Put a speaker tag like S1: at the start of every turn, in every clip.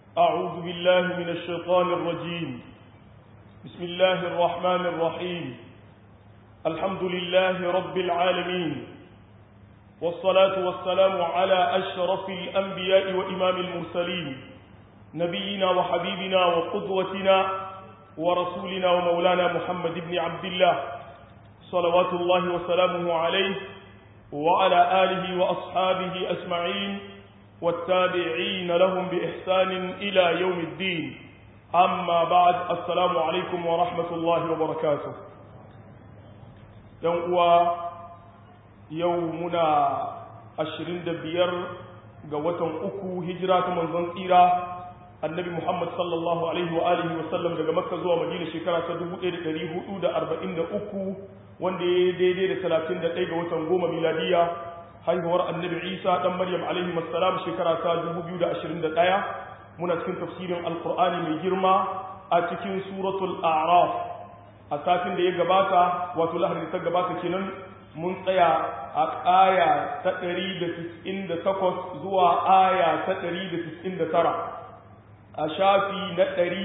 S1: أعوذ بالله من الشيطان الرجيم بسم الله الرحمن الرحيم الحمد لله رب العالمين والصلاة والسلام على أشرف الأنبياء وإمام المرسلين نبينا وحبيبنا وقدوتنا ورسولنا ومولانا محمد بن عبد الله صلوات الله وسلامه عليه وعلى آله وأصحابه أجمعين والتابعين لهم بإحسان إلى يوم الدين أما بعد السلام عليكم ورحمة الله وبركاته يوم يومنا عشرين دبير قوة أكو هجرة من زنطيرة النبي محمد صلى الله عليه وآله وسلم daga Makka zuwa Madina shekara ta 1443 wanda ya daidai da 31 ga watan goma miladiya haihuwar annabi isa dan maryam alaihi assalam shekara ta 2021 muna cikin tafsirin alkur'ani mai girma a cikin suratul a'raf a satin da ya gabata wato lahadi ta gabata kenan mun tsaya a aya ta 198 zuwa aya ta 199 a shafi na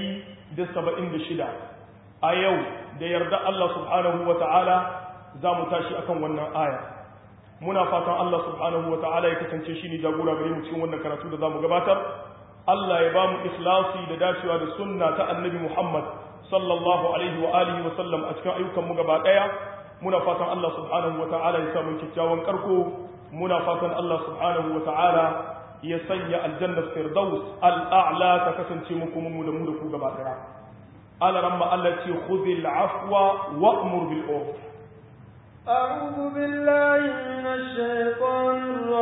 S1: 176 a yau da yarda Allah subhanahu wa ta'ala za mu tashi akan wannan aya muna fatan Allah subhanahu wa ta'ala ya kasance shi ne jagora gare mu cikin wannan karatu da za mu gabatar Allah ya ba mu ikhlasi da dacewa da sunna ta annabi Muhammad sallallahu alaihi wa alihi wa sallam a cikin ayyukan mu gaba daya muna fatan Allah subhanahu wa ta'ala ya samu kyakkyawan karko muna fatan Allah subhanahu wa ta'ala ya sanya aljanna firdaus al'a'la ta kasance mu kuma mu da mu da ku gaba daya ala ramma Allah ce khudhil afwa wa'mur bil urf
S2: أعوذ بالله من الشيطان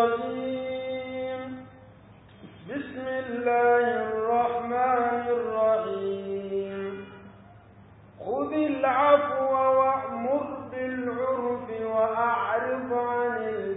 S2: الرجيم بسم الله الرحمن الرحيم خذ العفو وأمر بالعرف وأعرض عن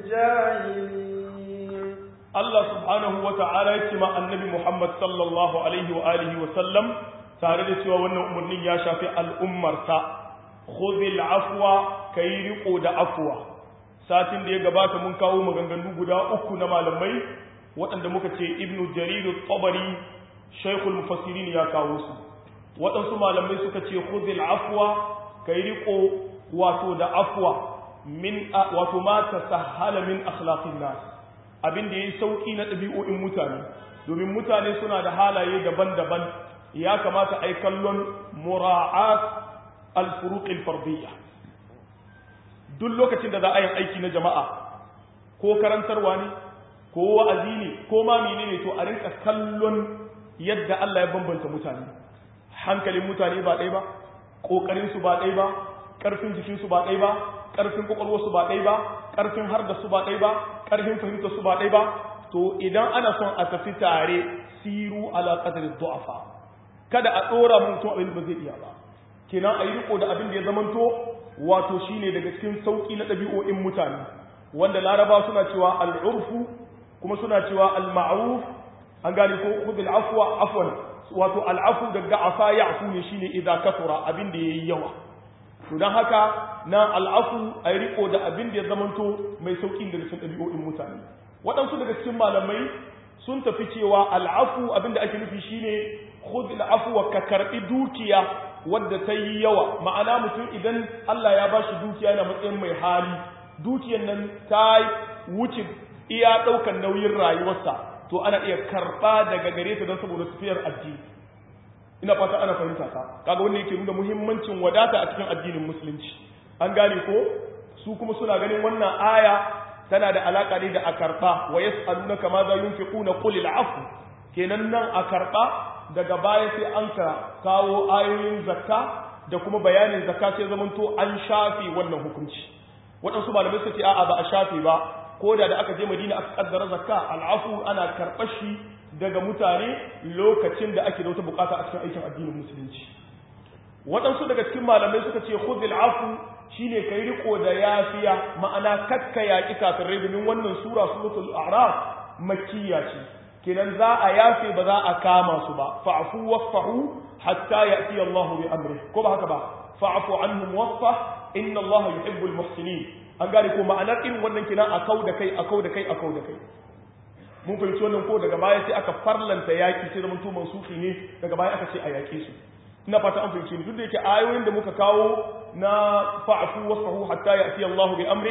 S2: الجاهلين
S1: الله سبحانه وتعالى يتمع النبي محمد صلى الله عليه وآله وسلم tare da cewa wannan umarnin ya shafi al'ummarsa khudhil afwa kai riko da afwa satin da ya gabata mun kawo maganganu guda uku na malamai waɗanda muka ce ibnu jarir at-tabari shaykhul mufassirin ya kawo su waɗansu malamai suka ce khudhil afwa kai riko wato da afwa min wato ma tasahhala min akhlaqin nas abin da yayi sauki na ɗabi'o'in mutane domin mutane suna da halaye daban-daban ya kamata ai kallon mura'at al-furuq al-fardiyya duk lokacin da za a yi aiki na jama'a ko karantarwa ne ko wa'azi ne ko ma menene to a rinka kallon yadda Allah ya bambanta mutane hankalin mutane ba ɗaya ba ƙoƙarin su ba ɗaya ba ƙarfin jikin su ba ɗaya ba ƙarfin ƙwaƙwalwar su ba ɗaya ba ƙarfin har da su ba ɗaya ba ƙarfin fahimtar su ba ɗaya ba to idan ana son a tafi tare siru ala qadri du'afa kada a ɗora mutum abin ba zai iya ba kenan a yi riko da abin da ya zamanto wato shine daga cikin sauƙi na ɗabi'o'in mutane wanda laraba suna cewa al'urfu kuma suna cewa al-ma'ruf an gane ko khudh al-afwa afwan wato al'afu daga afa ya'fu ne shine idza kasura abin da yayi yawa to dan haka na al'afu ay riko da abin da ya zamanto mai sauƙi daga cikin ɗabi'o'in mutane waɗansu daga cikin malamai sun tafi cewa al'afu abin da ake nufi shine khudh al-afwa ka karbi dukiya wadda ta yi yawa ma'ana mutum idan Allah ya ba shi dukiya yana matsayin mai hali dukiyar nan ta wuce iya ɗaukar nauyin rayuwarsa to ana iya karɓa daga gare ta don saboda tafiyar addini ina fata ana fahimta ta kaga wannan yake nuna muhimmancin wadata a cikin addinin musulunci an gane ko su kuma suna ganin wannan aya tana da alaka ne da a karɓa wa yas'alunaka ma za yunfiquna qul al'afu kenan nan a karɓa daga baya sai an ka kawo ayoyin zakka da kuma bayanin zakka sai zamanto an shafe wannan hukunci waɗansu malamai suka ce a'a ba a shafe ba ko da da aka je madina aka kaddara zakka al'afu ana karɓar shi daga mutane lokacin da ake da wata bukata a cikin aikin addinin musulunci waɗansu daga cikin malamai suka ce khudhil afu shine kai riko da yafiya ma'ana kakka yaki kafirai domin wannan sura suratul a'raf makkiya ce kenan za a yafe ba za a kama su ba fa'fu wasfahu hatta ya'ti Allahu bi amri ko ba haka ba fa'fu anhum wasfah inna Allaha yuhibbul muhsinin an gane ko ma'anar irin wannan kenan a kau da kai a kau da kai a kau da kai mun fahimci wannan ko daga baya sai aka farlanta yaki sai zaman to mansuhi ne daga baya aka ce a yake su ina fata an fahimci ni duk da yake ayoyin da muka kawo na fa'fu wasfahu hatta ya'ti Allahu bi amri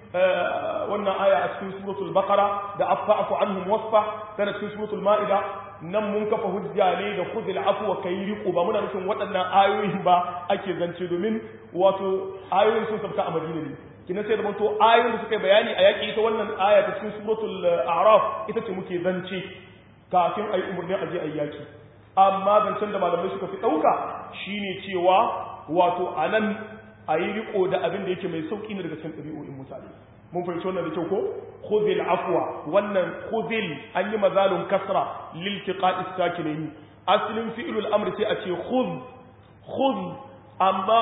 S1: wannan aya a cikin suratul baqara da afafu anhum wasfa tana cikin suratul ma'ida nan mun kafa hujja ne da khudil afwa kai riqo ba muna nufin waɗannan ayoyin ba ake zance domin wato ayoyin sun sabta a Madina ne kina sai da to ayoyin da suka bayani a yaki ita wannan aya ta cikin suratul a'raf ita ce muke zance kafin ayi umurni aje ayi yaki amma zancen da malamai suka fi dauka shine cewa wato anan ayi riko da abin da yake mai sauki ne daga cikin ɗabi'o'in mutane mun fahimci wannan da kyau ko khudhil afwa wannan khudhil an yi mazalun kasra lil tiqa'i sakinaini aslin fi'lul amri sai a ce khudh khudh amma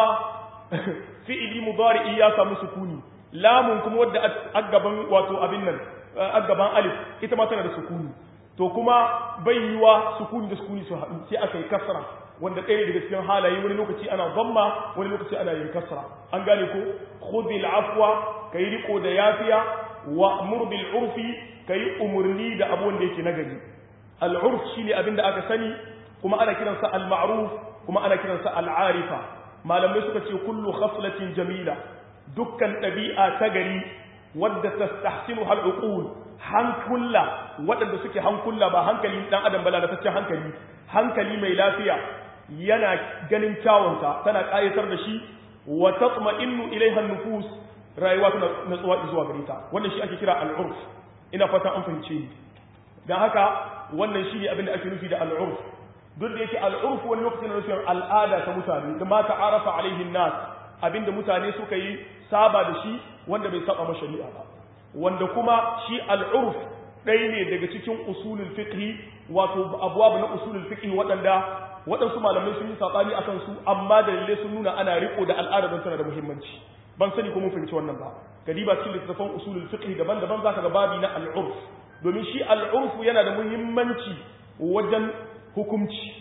S1: fi'ili mudari ya samu sukuni lamun kuma wadda aggaban wato abin nan aggaban alif ita ma tana da sukuni to kuma bai yiwa sukuni da sukuni su haɗu sai aka yi kasra wanda ɗaya daga cikin halaye wani lokaci ana zamma wani lokaci ana yin kasra an gane ko khudhil afwa kai riko da yafiya wa amur bil urfi kai umurni da abu wanda yake nagari al urf shine abin da aka sani kuma ana kiransa al ma'ruf kuma ana kiransa al arifa malamai suka ce kullu khaslatin jamila dukkan ɗabi'a ta gari wadda tastahsinu hal uqul hankula waɗanda suke hankula ba hankali dan adam bala da tace hankali hankali mai lafiya yana ganin kyawunta tana ƙayatar da shi wa tatma'innu ilaiha nufus rayuwa tana natsuwa zuwa gare ta wannan shi ake kira al'urf ina fata an fahimce ni dan haka wannan shi ne abin da ake nufi da al'urf duk da yake al'urf wani lokacin na nufin al'ada ta mutane da ma ta'arafa alaihin nas abinda mutane suka yi saba da shi wanda bai saba ma shari'a ba wanda kuma shi al'urf ɗaya ne daga cikin usulul fiqhi wato abuwa na usulul fiqhi waɗanda waɗansu malamai sun yi saɓani a kansu amma dalilai sun nuna ana riko da al'ada don tana da muhimmanci ban sani ko mun fahimci wannan ba gadiba cikin littattafan usulul fiqh daban-daban zaka ga babi na al'urf domin shi al'urf yana da muhimmanci wajen hukunci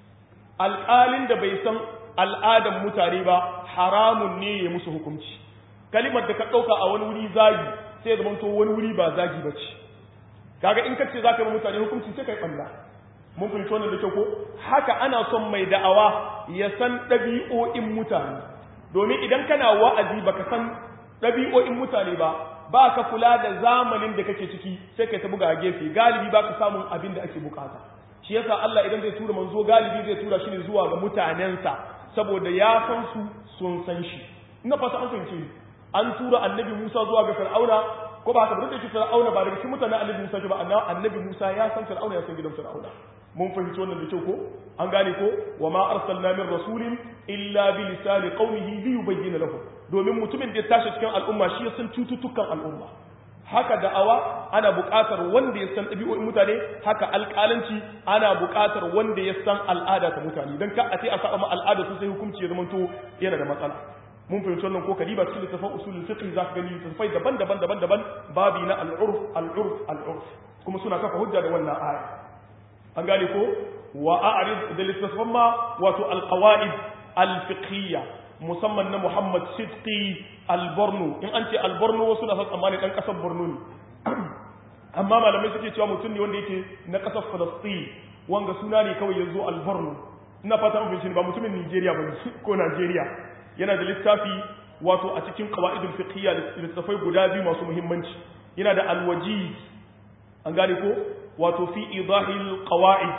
S1: alƙalin da bai san al'adan mutane ba haramun ne ya musu hukunci kalimar da ka ɗauka a wani wuri zagi sai zama to wani wuri ba zagi ba ce kaga in ka ce za ka yi mutane hukunci sai ka yi ɓalla mun fahimci wannan da kyau ko haka ana son mai da'awa ya san ɗabi'o'in mutane domin idan kana wa'azi baka san ɗabi'o'in mutane ba ba ka kula da zamanin da kake ciki sai kai ta buga a gefe galibi ba ka samun abin da ake bukata shi yasa Allah idan zai tura manzo galibi zai tura shi ne zuwa ga mutanensa saboda ya san su sun san shi ina fata an fahimce ni an tura annabi Musa zuwa ga Fir'auna ko ba haka ba da yake Fir'auna ba daga cikin mutanen annabi Musa ba amma annabi Musa ya san Fir'auna ya san gidan Fir'auna mun fahimci wannan da kyau ko an gane ko wa ma arsalna min rasulin illa bi lisani qaumihi li yubayyana lahum domin mutumin da ya tashi cikin al'umma shi ya san cututtukan al'umma haka da'awa ana buƙatar wanda ya san ɗabi'o'in mutane haka alƙalanci ana buƙatar wanda ya san al'ada ta mutane dan ka a ce a saba ma al'ada su sai hukunci ya zama to yana da matsala mun fahimci wannan ko kadiba cikin littafin usulul fiqh za ka gani littafai daban-daban daban-daban babi na al'urf al'urf al'urf kuma suna kafa hujja da wannan aya an gane ko wa a'rid da littafin ma wato alqawaid alfiqhiyya musamman na Muhammad Sidqi al-Borno in an ce al-Borno wasu na san tsammani dan kasar Borno ne amma malamai suke cewa mutum ne wanda yake na kasar Palestine wanga suna ne kawai yanzu al-Borno ina fata mun fahimci ba mutumin Nigeria ba ko Nigeria yana da littafi wato a cikin qawaidul fiqhiyya littafai guda biyu masu muhimmanci yana da al-wajiz an gane ko wato fi idahil qawaid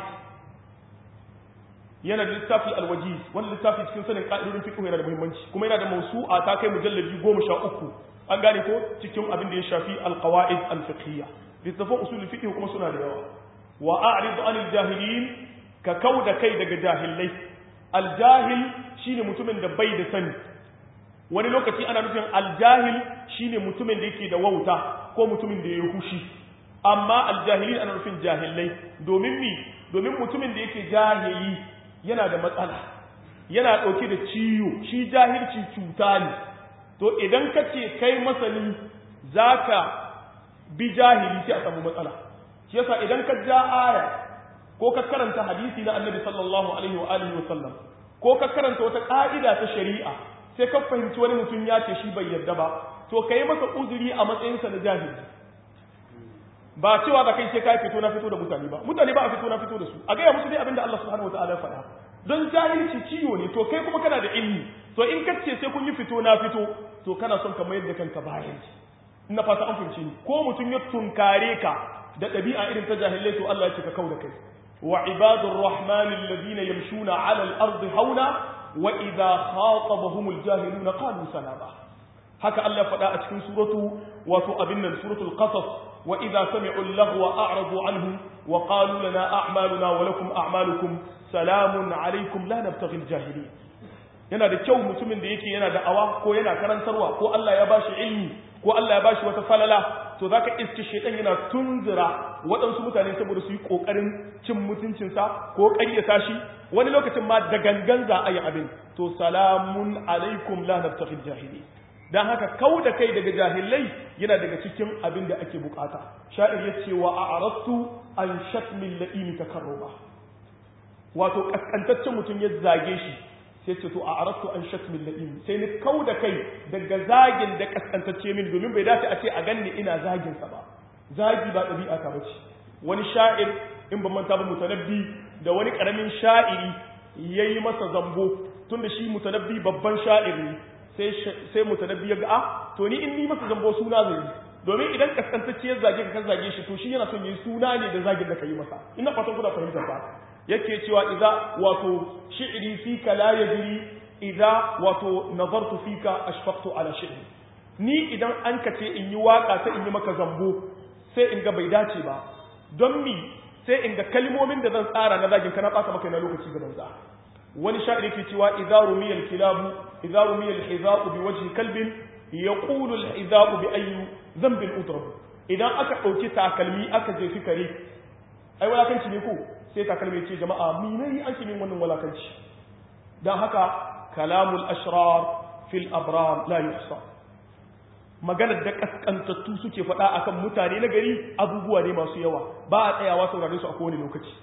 S1: yana da littafi alwajiz wani littafi cikin sanin ka'idodin fiqh yana da muhimmanci kuma yana da mawsu'a ta kai mujalladi 13 an gane ko cikin abin da ya shafi alqawaid alfiqhiyya littafin usul fiqh kuma suna da yawa wa a'rid anil jahilin ka kauda kai daga jahilai aljahil shine mutumin da bai da sani wani lokaci ana nufin aljahil shine mutumin da yake da wauta ko mutumin da ya hushi amma aljahilin ana nufin jahilai domin mi domin mutumin da yake jahili yana da matsala yana ɗauke da ciwo shi jahilci cuta ne to idan ka ce kai masani za ka bi jahili sai a samu matsala shi yasa idan ka ja aya ko ka karanta hadisi na annabi sallallahu alaihi wa alihi wa sallam ko ka karanta wata ka'ida ta shari'a sai ka fahimci wani mutum ya ce shi bai yarda ba to ka yi masa uzuri a matsayinsa na jahili ba cewa da kai sai kai fito na fito da mutane ba mutane ba a fito na fito da su a gaya musu dai abinda Allah subhanahu wataala ya faɗa don jahilci ciwo ne to kai kuma kana da ilmi to in kace sai kun yi fito na fito to kana son ka mayar da kanka bayan ina fata an fahimci ni ko mutum ya tunkare ka da ɗabi'a irin ta jahilai to Allah ya ce ka kau da kai wa ibadur rahman alladhina yamshuna 'ala al-ardi hauna wa idha khatabahum al-jahiluna qalu salama haka Allah faɗa a cikin suratu wato abin nan suratul qasas wa idha sami'u al-laghwa a'radu anhu wa qalu lana a'maluna wa lakum a'malukum salamun alaykum la nabtaghi al-jahilin yana da kyau mutumin da yake yana da'awa ko yana karantarwa ko Allah ya bashi ilmi ko Allah ya bashi wata falala to zaka iske shedan yana tunzura waɗansu mutane saboda su yi kokarin cin mutuncinsa ko ƙaryata shi wani lokacin ma da gangan za a yi abin to salamun alaikum la nabtaghil jahili dan haka kau da kai daga jahilai yana daga cikin abin da ake bukata sha'ir ya ce wa a'radtu an shatmil la'im takarruba wato kaskantaccen mutum ya zage shi sai ce to a arattu an shatmin la'im sai ni kau da kai daga zagin da kaskantacce min domin bai dace a ce a ganni ina zagin sa ba zagi ba ɗabi'a ta bace wani sha'ir in ban manta ba mutanabbi da wani karamin sha'iri yayi masa zambo tunda shi mutanabbi babban sha'ir ne sai sai mutanabbi ya ga a to ni in ni masa zambo suna zai domin idan kaskantacce ya zage ka kan zage shi to shi yana son yi suna ne da zagin da ka yi masa ina fatan kuna fahimtar ba yake cewa idza wato shi'ri fika la yajri idza wato nazartu fika ashfaqtu ala shi'ri ni idan an kace in yi waka sai in yi maka zambo sai in ga bai dace ba don mi sai in ga kalmomin da zan tsara na zagin kana baka maka na lokaci ga banza wani sha'iri yake cewa idza rumiyal kilabu idza rumiyal hizaqu bi wajhi kalbin yaqulu al hizaqu bi ayyi dhanbin udrab idan aka dauki takalmi aka je kare ai walakanci ne ko sai takalmi ce jama'a minai an shi min wannan walakanci don haka kalamul ashrar fil abrar la yuhsa maganar da kaskantattu suke faɗa akan mutane na gari abubuwa ne masu yawa ba a tsayawa saurare su a kowane lokaci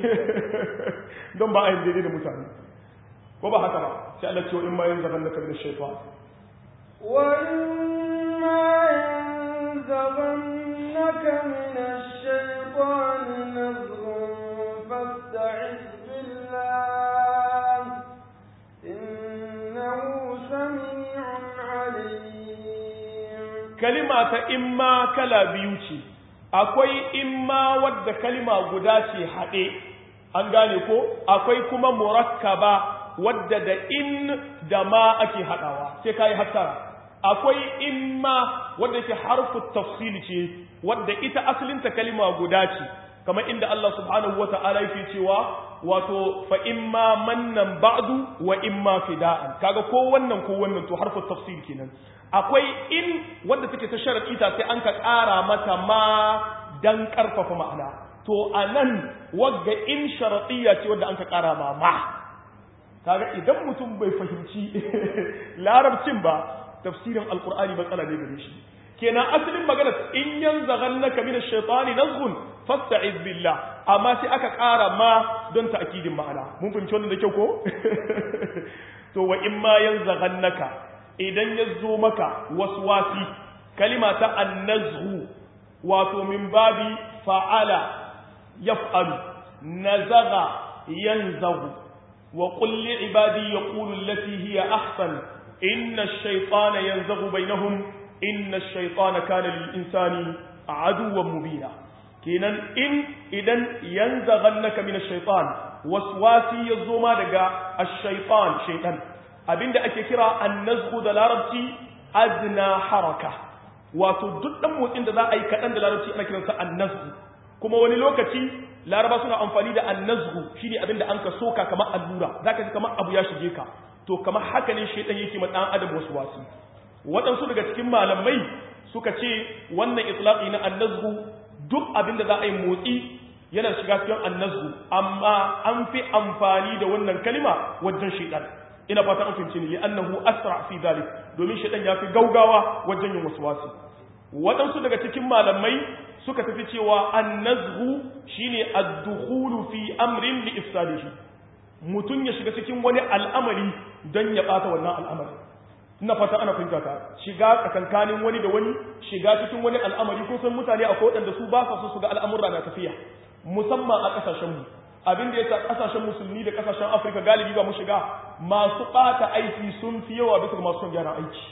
S1: don ba a yin daidai da mutane ko ba haka ba sai Allah ce wa in ma yin zaban naka min shaytan
S2: wa in ma yanzaghannaka min ash-shaytan nazghun فاستعذ بالله إنه سميع عليم
S1: كلمة إما كلا بيوتي akwai imma wadda kalima guda ce haɗe an gane ko akwai kuma murakkaba wadda da in da ma ake haɗawa sai ka yi hattara akwai imma wadda ke harfu tafsili ce wadda ita asalinta kalima guda ce kamar inda Allah subhanahu wa ta'ala yake cewa wato fa imma mannan ba'du wa imma fida'an kaga ko wannan ko wannan to harfu tafsir kenan akwai in wanda take ta sharadi ta sai an ka ƙara mata ma dan karfafa ma'ana to anan wagga in sharadiyya ce wanda an ka ƙara ma ma kaga idan mutum bai fahimci larabcin ba tafsirin alqur'ani matsala ne gare shi kenan asalin magana in yanzaghannaka min ash-shaytani nazghun fasta'iz billah amma sai aka ƙara ma don ta'kidin ma'ana mun fahimci wannan da kyau ko to wa in ma yanzaghannaka idan ya zo maka waswasi kalima ta annazhu wato min babi fa'ala yaf'alu nazagha yanzaghu wa qul li ibadi yaqulu allati hiya ahsan inna ash-shaytana yanzaghu bainahum inna ash-shaytana kana lil-insani aduwwan mubina kenan in idan yanzaghannaka min ash-shaytan waswasi yazo ma daga ash-shaytan shaytan abinda ake kira an-nazghu da larabci adna haraka wato duk dan motsin da za a yi kadan da larabci ana kiransa an-nazghu kuma wani lokaci laraba suna amfani da an-nazghu shine abinda an ka soka kamar allura zaka ji kamar abu ya shige ka to kamar haka ne shaytan yake ma dan adam waswasi waɗansu daga cikin malamai suka ce wannan itlaqi na an-nazghu duk abin da za a yi motsi yana shiga cikin annazgu amma an fi amfani da wannan kalima wajen shaitan ina fata an fahimci ni annahu asra fi zalik domin shaitan ya fi gaugawa wajen yin waswasi waɗansu daga cikin malamai suka tafi cewa annazgu shine ad-dukhulu fi amrin li ifsadihi mutun ya shiga cikin wani al'amari don ya bata wannan al'amari ina fata ana fahimta ta shiga tsakankanin wani da wani shiga cikin wani al'amari ko san mutane akwai waɗanda su ba sa so su ga al'amurra na tafiya musamman a ƙasashen mu abin da yasa ƙasashen musulmi da ƙasashen afirka galibi ba mu shiga masu ɓata aiki sun fi yawa bisa ga masu son gyaran aiki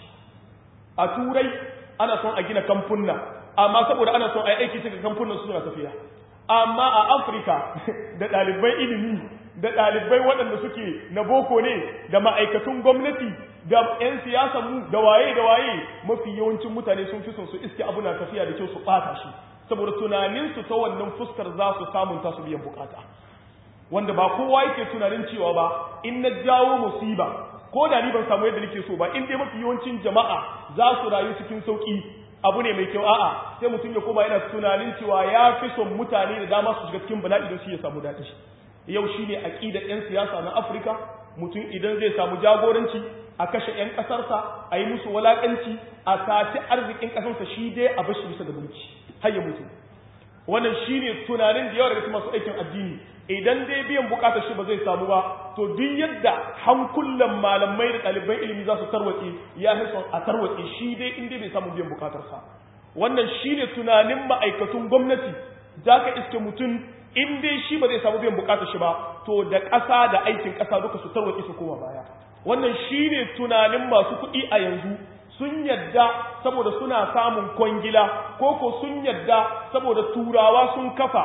S1: a turai ana son a gina kamfunna amma saboda ana son a yi aiki cikin kamfunan su suna tafiya amma a afirka da ɗalibai ilimi da ɗalibai waɗanda suke na boko ne da ma'aikatun gwamnati da 'yan siyasa mu da waye da waye mafi yawancin mutane sun fi son su iske abu na tafiya da kyau su ɓata shi saboda tunaninsu ta wannan fuskar za su samun tasu biyan bukata wanda ba kowa yake tunanin cewa ba in na jawo musiba ko da ni ban samu yadda nake so ba in dai mafi yawancin jama'a za su rayu cikin sauki abu ne mai kyau a'a sai mutum ya koma yana tunanin cewa ya fi son mutane da dama su shiga cikin bala'i don shi ya samu daɗi yau shine aqidar yan siyasa na Afirka mutum idan zai samu jagoranci a kashe yan kasarsa a yi musu walakanci a saci arzikin kasarsa shi dai a bashi bisa da mulki har ya mutu wannan shine tunanin da yawa daga cikin masu aikin addini idan dai biyan bukatar shi ba zai samu ba to duk yadda hankulan malamai da ɗaliban ilimi za su tarwatse ya fi son a tarwatse shi dai in dai bai samu biyan bukatarsa wannan shine tunanin ma'aikatun gwamnati za ka iske mutum in dai shi ba zai samu biyan bukatar shi ba to da ƙasa da aikin ƙasa duka su tarwatse su koma baya wannan shine tunanin masu kuɗi a yanzu sun yadda saboda suna samun kwangila ko ko sun yadda saboda turawa sun kafa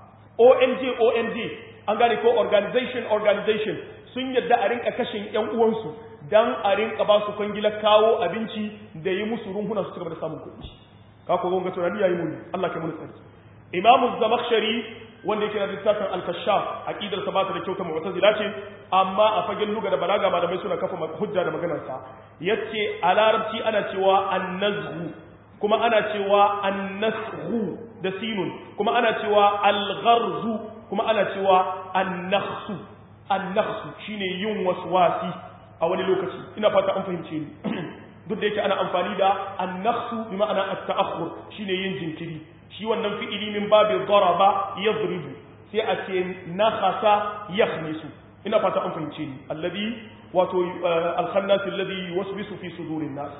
S1: ONG ONG an gane ko organization organization sun yadda a rinka kashin ƴan uwansu dan a rinka ba su kwangila kawo abinci da yi musu runhuna su cigaba da samun kuɗi ka ko gonga tunani yayi muni Allah kai mun tsari Imam Zamakhshari wanda yake da littafin Al-Kashaf aqidar sa ba ta da kyauta mu'tazila ce amma a fagen luga da balaga malamai suna kafa hujja da maganar sa yace a larabci ana cewa an-nazhu kuma ana cewa an-nashu da sinun kuma ana cewa al-gharzu kuma ana cewa an-nakhsu an-nakhsu shine yin waswasi a wani lokaci ina fata an fahimce ni duk da yake ana amfani da an-nakhsu bi ma'ana at-ta'akhur shine yin jinkiri shi wannan fi'ili min babi daraba yadribu sai a ce nakhasa yakhmisu ina fata an fahimce ni alladhi wato al-khannas alladhi yuwaswisu fi sudurin nas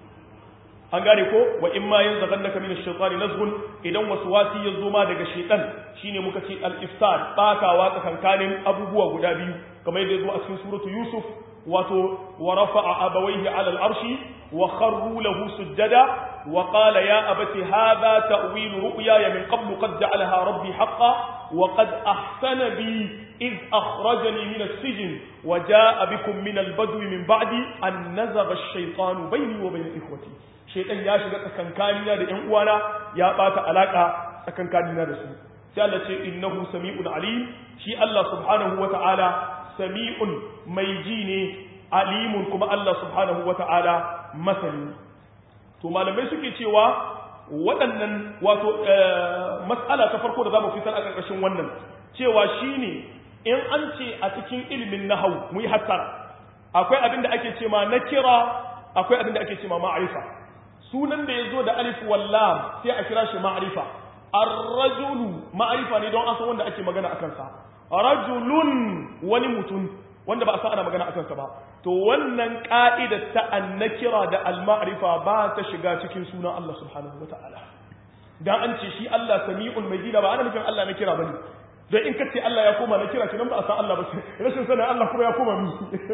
S1: an gane ko wa in ma yanzaghannaka min ash-shaytani nazghun idan waswasi ya zo ma daga shaytan shine muka ce al-ifsad bakawa tsakankanin abubuwa guda biyu kamar yadda zo a cikin suratu yusuf wato wa rafa'a abawayhi 'ala al-arshi wa kharru lahu sujada wa qala ya abati hadha ta'wil ru'yaya min qabl qad ja'alaha rabbi haqqan wa qad ahsana bi إذ أخرجني من السجن وجاء بكم من البدو من بعدي أن نزغ الشيطان بيني وبين إخوتي shaitan ya shiga tsakankanina da ƴan uwana ya bata alaka tsakankanina da su sai Allah ce innahu sami'un alim shi Allah subhanahu wata'ala sami'un mai ji ne alimun kuma Allah subhanahu wata'ala masani to malamai suke cewa waɗannan wato mas'ala ta farko da zamu fitar a ƙarƙashin wannan cewa shine in an ce a cikin ilimin nahau mu yi hattara akwai abin da ake ce ma nakira akwai abin da ake ce ma ma'arifa sunan da ya zo da alif wallam sai a kira shi ma'arifa ar-rajulu ma'arifa ne don an san wanda ake magana akan sa rajulun wani mutum wanda ba a san ana magana akan sa ba to wannan ka'idar ta annakira da al-ma'rifa ba ta shiga cikin sunan Allah subhanahu wata'ala dan an ce shi Allah sami'ul majida ba ana nufin Allah na kira bane dan in kace Allah ya koma na kira kinan ba a san Allah ba rashin sanin Allah kuma ya koma mi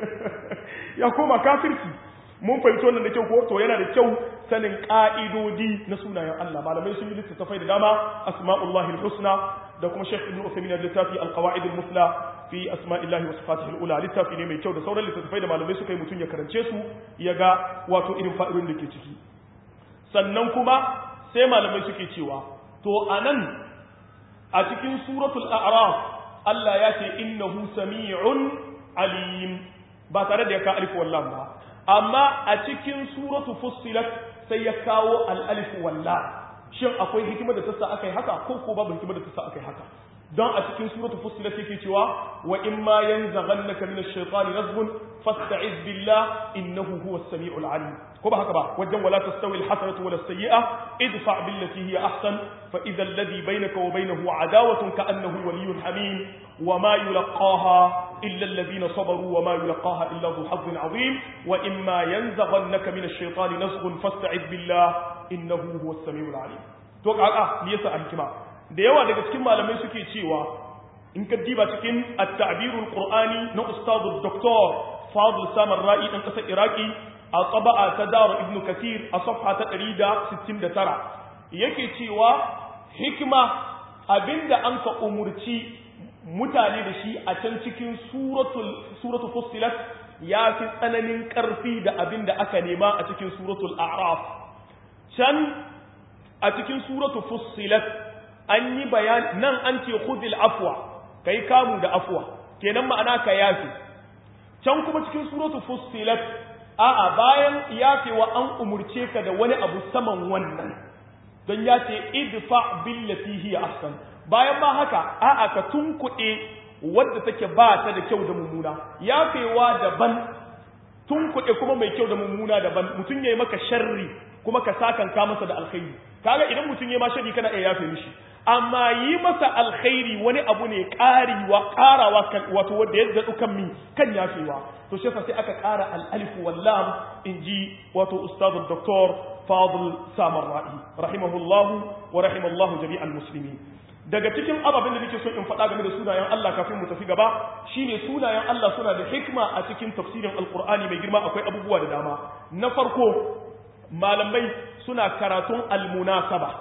S1: ya koma kafirci mun fahimci wannan da kyau ko to yana da kyau sanin ka'idodi na sunayen Allah malamai sun yi littattafai da dama asma'ullahi husna da kuma Sheikh Ibn Uthaymeen da littafi al-qawaid al-musla fi asma'illahi wa sifatihi al-ula littafi ne mai kyau da sauran littattafai da malamai suka yi mutun ya karance su ya ga wato irin fa'idodin da ke ciki sannan kuma sai malamai suke cewa to anan a cikin suratul a'raf Allah ya ce innahu sami'un alim ba tare da ya ka alif wallam ba amma a cikin suratu fussilat sai ya kawo al-alif wallam shin akwai hikimar da tassa akai haka ko ko babu hikimar da tassa akai haka don a cikin suratu fussilat yake cewa wa in ma yanzaghannaka min ash-shaytani nazghun fasta'iz billah innahu huwas sami'ul alim ko ba haka ba wajen wala tastawi al-hasanatu wala as-sayyi'a idfa billati hiya ahsan fa idha alladhi bainaka wa bainahu adawatun ka'annahu waliyyun hamim wa ma yulqaha illa alladhina sabaru wa ma yulqaha illa dhu hazzin azim wa imma yanzaghannaka min ash-shaytani nazghun fasta'id billah innahu huwas samiul alim to kaka me yasa alkima da yawa daga cikin malamai suke cewa in ka diba cikin at-ta'birul qur'ani na ustadu doktor fadl samar ra'i dan kasar iraki a taba'a ta daru ibn kathir a safha ta 169 yake cewa hikima abinda an ka umurci mutane da shi a can cikin suratul suratul fussilat ya fi tsananin karfi da abinda aka nema a cikin suratul a'raf can a cikin suratul fussilat an yi bayan nan an ce khudil afwa kai kamu da afwa kenan ma'ana ka yafi can kuma cikin suratul fussilat a'a bayan yafewa an umurce ka da wani abu saman wannan don ya ce idfa billati hiya ahsan bayan ma haka a'a ka tunkuɗe wadda take ba ta da kyau da mummuna yafewa daban tunkuɗe kuma mai kyau da mummuna daban mutum yayi maka sharri kuma ka sakanka masa da alkhairi kaga idan mutum yayi ma sharri kana iya yafe mishi amma yi masa alkhairi wani abu ne ƙariwa ƙarawa kan wato wanda ya zaɗu kan mi kan yafewa to shi sai aka ƙara al-alif wal lam inji wato ustadu doktor fadl samar ra'i rahimahullahu wa rahimallahu jami'al muslimin daga cikin ababen da nake so in faɗa game da sunayen Allah kafin mu tafi gaba shine sunayen Allah suna da hikma a cikin tafsirin alqur'ani mai girma akwai abubuwa da dama na farko malamai suna karatun almunasaba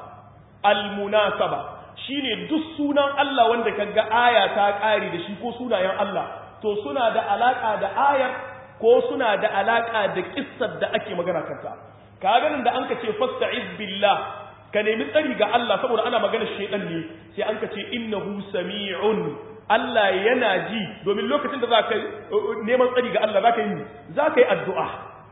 S1: almunasaba shine duk sunan Allah wanda kaga aya ta kare da shi ko sunayen Allah to suna da alaka da ayar ko suna da alaka da kissar da ake magana kanta kaga nan da anka ce fasta'iz billah ka nemi tsari ga Allah saboda ana magana shedan ne sai anka ce innahu sami'un Allah yana ji domin lokacin da zaka neman tsari ga Allah zaka yi zaka yi addu'a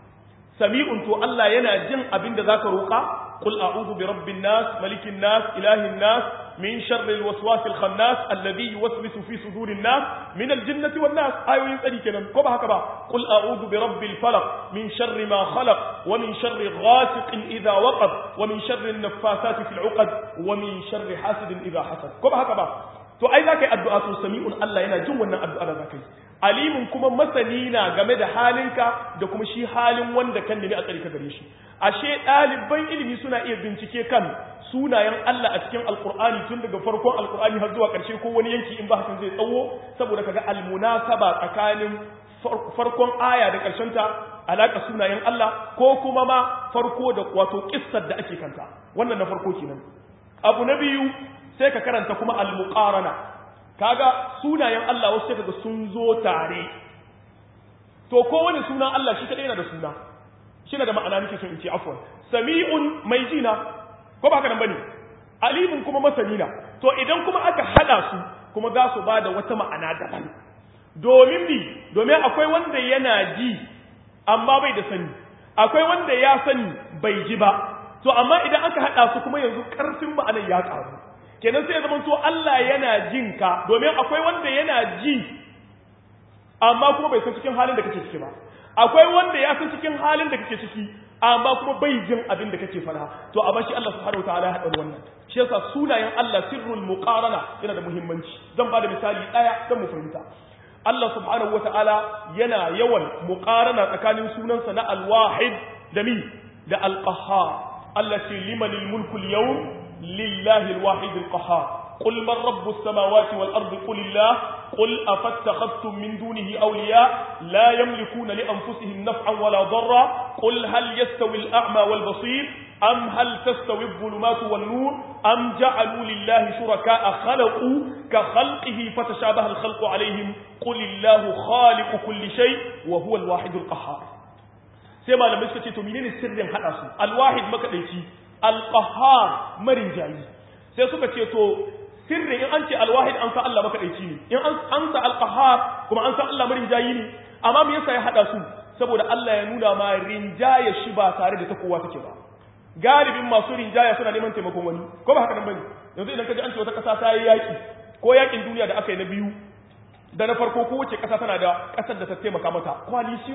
S1: sami'un to Allah yana jin abin da zaka roƙa qul a'udhu bi rabbin nas malikin nas ilahin nas min sharri alwaswas alkhannas alladhi yuwaswisu fi sudurin nas min aljinnati wan nas ayoyin tsari kenan ko ba haka ba qul a'udhu bi rabbil falaq min sharri ma khalaq wa min sharri ghasiqin idha waqab wa min sharri an-naffasati fil 'uqad wa min sharri hasidin idha hasad ko ba haka ba to ai zaka yi addu'a to sami'un Allah yana jin wannan addu'a da zaka yi alimin kuma masani na game da halinka da kuma shi halin wanda kan nemi a tsari ka gare shi ashe ɗaliban ilimi suna iya bincike kan sunayen Allah a cikin alkur'ani tun daga farkon alkur'ani har zuwa ƙarshe ko wani yanki in ba hakan zai tsawo saboda kaga almunasaba tsakanin farkon aya da ƙarshen ta alaka sunayen Allah ko kuma ma farko da wato kissar da ake kanta wannan na farko kenan abu na biyu sai ka karanta kuma al-muqarana kaga sunayen Allah wasu sai kaga sun zo tare to kowane sunan Allah shi kadai yana da suna shi da ma'ana nake so in ce afwan sami'un mai jina ko ba haka nan bane alimun kuma masanina to idan kuma aka hada su kuma za su bada wata ma'ana daban domin bi domin akwai wanda yana ji amma bai da sani akwai wanda ya sani bai ji ba to amma idan aka hada su kuma yanzu karfin ma'anar ya karu kenan sai ya zama to Allah yana jin ka domin akwai wanda yana ji amma kuma bai san cikin halin da kake ciki ba akwai wanda ya san cikin halin da kake ciki amma kuma bai jin abin da kake fara to amma shi Allah subhanahu wataala ya hada wannan shi yasa sunayen Allah sirrul muqarana yana da muhimmanci zan bada misali daya dan mu fahimta Allah subhanahu wataala yana yawan muqarana tsakanin sunansa na al-wahid da mi da al-qahhar Allah ce limanil mulku al-yawm lillahi al-wahid al-qahhar قل من رب السماوات والأرض قل الله قل أفاتخذتم من دونه أولياء لا يملكون لأنفسهم نفعا ولا ضرا قل هل يستوي الأعمى والبصير أم هل تستوي الظلمات والنور أم جعلوا لله شركاء خلقوا كخلقه فتشابه الخلق عليهم قل الله خالق كل شيء وهو الواحد القهار سيما لما يسكتي تمينين السر حدث الواحد مكديتي القهار مرن جاي sai suka ce to sirri in an ce alwahid an san Allah makaɗaici ne in an sa alqahar kuma an san Allah marinjayi ne amma me yasa ya hada su saboda Allah ya nuna ma rinjaya shi ba tare da ta kowa take ba galibin masu rinjaya suna neman taimakon wani ko ba haka nan bane yanzu idan ka ji an ce wata ƙasa ta yi yaki ko yakin duniya da aka yi na biyu da na farko ko wace ƙasa tana da ƙasar da ta taimaka mata coalition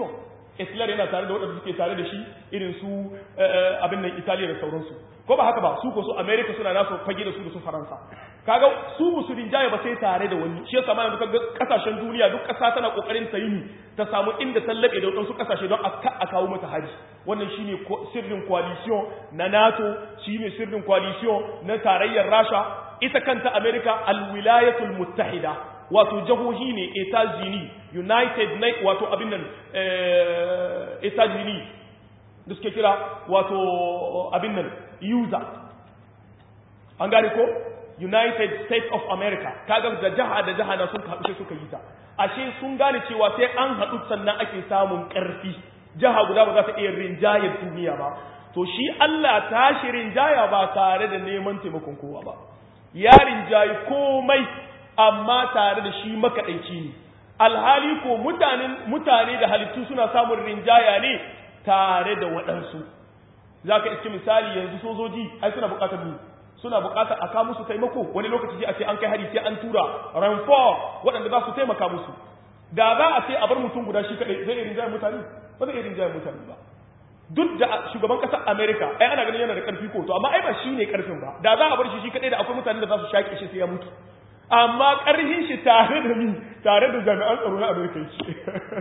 S1: Hitler yana tare da waɗanda suke tare da shi irin su abin nan Italiya da sauransu ko ba haka ba su ko su America suna nasu fage da su da su Faransa kaga su musulun jaya ba sai tare da wani shi yasa ma duka kasashen duniya duk kasa tana kokarin ta yi ta samu inda tallabe da wadansu kasashe don a kawo mata haji wannan shine sirrin coalition na NATO shine sirrin coalition na tarayyar Rasha ita kanta America alwilayatul muttahida wato jahohi ne Etats-Unis United wato abin nan Etats-Unis da suke kira wato abin nan user an gane ko United States of America kaga da jaha da jaha na sun haɗu sai suka yi ta ashe sun gane cewa sai an haɗu sannan ake samun ƙarfi jaha guda ba za ta iya rinjayar duniya ba to shi Allah tashi rinjaya ba tare da neman taimakon kowa ba ya rinjayi komai amma tare da shi makaɗaici ne alhali ko mutanen mutane da halittu suna samun rinjaya ne tare da waɗansu za ka iske misali yanzu sojoji ai suna buƙatar mu suna buƙatar a kawo musu taimako wani lokaci sai a ce an kai hari sai an tura ranfor waɗanda za su taimaka musu da za a ce a bar mutum guda shi kaɗai zai irin jayen mutane ba zai irin jayen mutane ba duk da shugaban ƙasar america ai ana ganin yana da ƙarfi ko to amma ai ba shi ne ƙarfin ba da za a bar shi shi kaɗai da akwai mutane da za su shaƙe shi sai ya mutu amma ƙarfin shi tare da ni tare da jami'an tsaro na america yake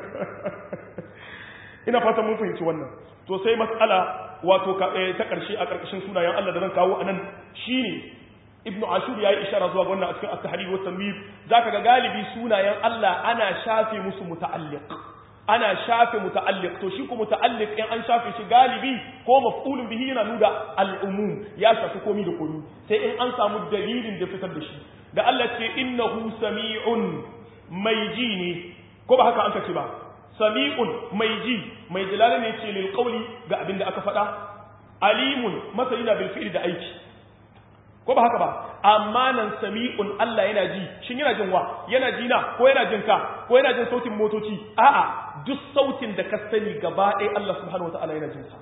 S1: ina fatan mun fahimci wannan to sai mas'ala wato ta ƙarshe a ƙarƙashin sunayen Allah da zan kawo anan shine ibnu ashur yayi ishara zuwa ga wannan a cikin at-tahrir wa tanwir zaka ga galibi sunayen Allah ana shafe musu muta'alliq ana shafe muta'alliq to shi ko muta'alliq in an shafe shi galibi ko maf'ulun bihi yana nuna al-umum ya shafi komai da komai sai in an samu dalilin da fitar da shi da Allah ce innahu sami'un mai ji ne ko ba haka an ce ba sami'un mai ji mai jalala ne ce lil qawli ga abin da aka faɗa alimun masani na bil fi'li da aiki ko ba haka ba amma nan sami'un Allah yana ji shin yana jin wa yana ji na ko yana jin ka ko yana jin sautin motoci a'a duk sautin da ka sani gaba ɗaya Allah subhanahu wataala yana jin sa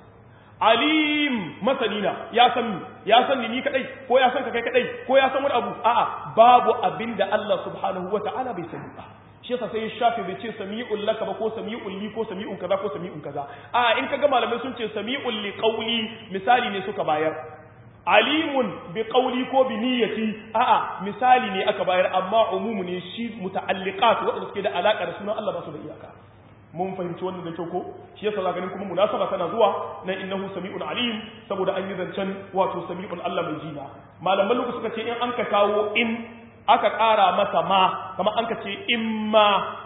S1: alim masani na ya san ni ya san ni ni kadai ko ya san ka kai kadai ko ya san wani abu a'a babu abinda Allah subhanahu wataala bai sani ba shi yasa sai shafi bai ce sami'un laka ba ko sami'un li ko sami'un kaza ko sami'un kaza a in kaga malamai sun ce sami'un li qawli misali ne suka bayar alimun bi qawli ko bi niyyati a'a misali ne aka bayar amma umumu ne shi muta'alliqat wanda suke da alaka da sunan Allah ba su da iyaka mun fahimci wannan da kyau ko shi yasa za ganin kuma munasaba tana zuwa na innahu sami'un alim saboda an yi zancen wato sami'un Allah mai jina malaman lokaci suka ce in an ka kawo in aka ƙara masa ma kamar an ka ce in ma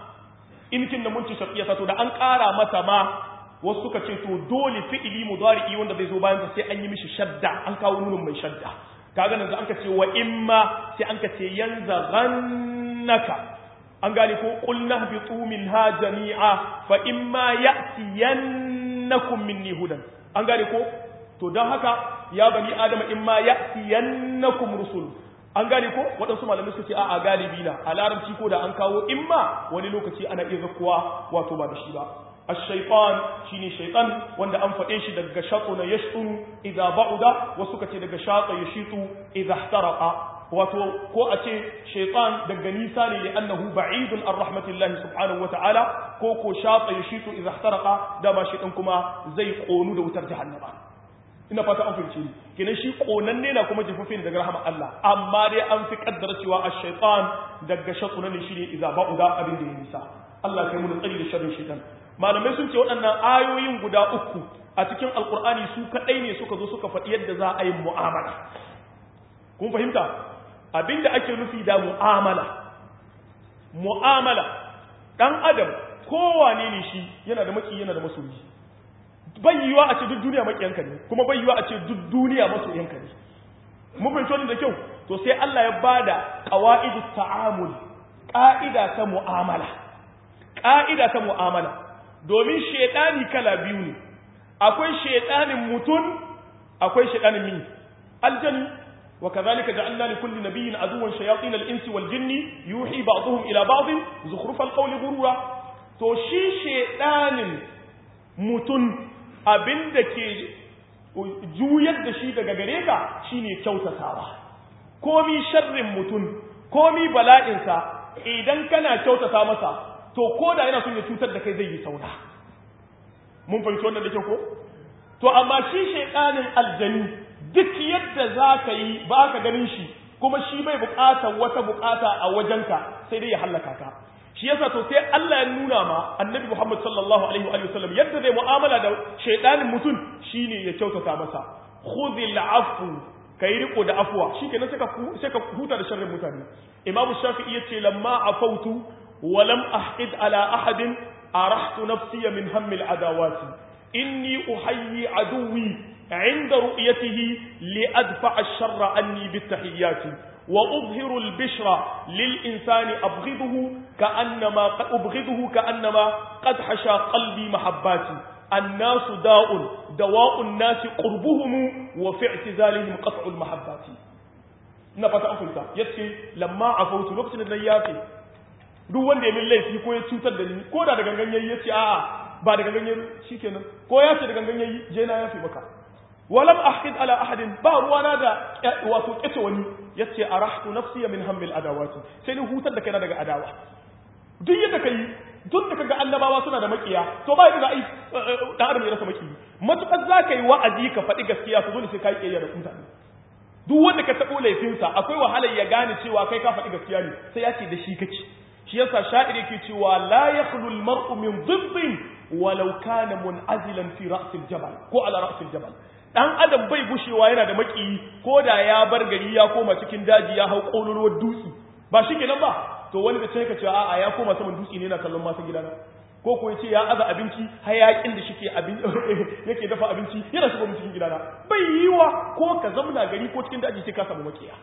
S1: in kin da mun ci shafiya to da an ƙara masa ma wasu suka ce to dole fi'ili mudari'i wanda bai zo bayan sa sai an yi mishi shadda an kawo nunun mai shadda kaga nan da an ka ce wa in ma sai an ka ce yanzaghannaka an gane ko qulna bitu minha jami'a fa in ma ya'tiyannakum minni hudan an gane ko to dan haka ya bani adama in ma ya'tiyannakum rusul an gane ko waɗansu malamai suka ce a'a galibi na a larabci ko da an kawo imma wani lokaci ana iya zakkuwa wato ba da shi ba الشيطان شيني شيطان wanda an faɗe shi daga shatuna yashtu idza ba'uda wasu kace daga shata yashitu idza ihtaraqa wato ko a ce shaytan daga nisa ne annahu ba'idun an rahmatillahi subhanahu wa ta'ala ko ko shata yashitu idza ihtaraqa da ma shaytan kuma zai konu da wutar jahannama ina fata an fahimci kenan shi konanne na kuma jifufi ne daga rahama Allah amma dai an fi kaddara cewa ash-shaytan daga shatuna ne shine idza ba'uda abin da ya nisa Allah kai mu tsari da sharrin shaytan malamai sun ce waɗannan ayoyin guda uku a cikin alkur'ani su kaɗai ne suka zo suka faɗi yadda za a yi mu'amala kun fahimta abinda ake nufi da mu'amala mu'amala ɗan adam kowane ne shi yana da maki yana da masoyi bai yiwa a ce duk duniya makiyanka ne kuma bai yiwa a ce duk duniya masoyanka ne mun fahimci wannan da kyau to sai Allah ya bada qawaidu ta'amul ƙa'ida ta mu'amala ƙa'ida ta mu'amala domin shaidani kala biyu ne akwai shaidanin mutum akwai shaidanin min aljani wa kadhalika ja'alna li kulli nabiyyin aduwwan shayatin al-insi wal jinni yuhi ba'dhum ila ba'd zukhruf al-qawli ghurura to shi shaidanin mutum abinda ke juyar da shi daga gare ka shine kyautatawa komi sharrin mutum komi bala'insa idan kana kyautata masa to ko da yana son ya cutar da kai zai yi sauna mun fahimci wannan da kyau ko to amma shi shaytanin aljani duk yadda zaka yi ba ka ganin shi kuma shi bai buƙatar wata buƙata a wajenka sai dai ya hallaka ka shi yasa to sai Allah ya nuna ma annabi Muhammad sallallahu alaihi wa sallam yadda zai mu'amala da shaydanin mutum shine ya kyautata masa khudhil afu kai riko da afwa shikenan sai ka sai ka huta da sharrin mutane Imam Shafi'i yace lamma afautu wa lam ahqid ala ahadin arahtu nafsi min hammi al-adawati inni uhayyi aduwi عند رؤيته لأدفع الشر عني بالتحيات وأظهر البشر للإنسان أبغضه كأنما أبغضه كأنما قد حشى قلبي محباتي الناس داء دواء الناس قربهم وفي اعتزالهم قطع المحبات نفت أفلتا يتشي لما عفوت لقصن النيافي duk wanda ya min laifi ko ya cutar da ni ko da da gangan yayi yace a'a ba da gangan yayi shikenan ko ya ce da gangan yayi je na yafi maka walam ahqid ala ahadin ba ruwana da wato kace wani yace arahtu nafsi min hammil adawati sai ni hutar da kaina daga adawa duk yadda kai duk da kaga annabawa suna da makiya to ba yadda ai dan adam ya rasa maki matukar zaka yi wa'azi ka faɗi gaskiya to dole sai kai kiyaya da mutane duk wanda ka tabo laifinsa akwai wahalar ya gane cewa kai ka faɗi gaskiya ne sai ya ce da shi kake shi yasa sha'ir yake cewa la yakhlu al-mar'u min dhibbin walau kana mun'azilan fi ra's al-jabal ko ala ra's al-jabal dan adam bai gushewa yana da maki ko da ya bar gari ya koma cikin daji ya hau kololuwar dutse ba shi kenan ba to wani da sai ka ce a'a ya koma saman dutse ne yana kallon matan gidana ko ko yace ya aza abinci hayakin da shike abin yake dafa abinci yana shigo mu cikin gidana bai yiwa ko ka zamna gari ko cikin daji sai ka samu makiya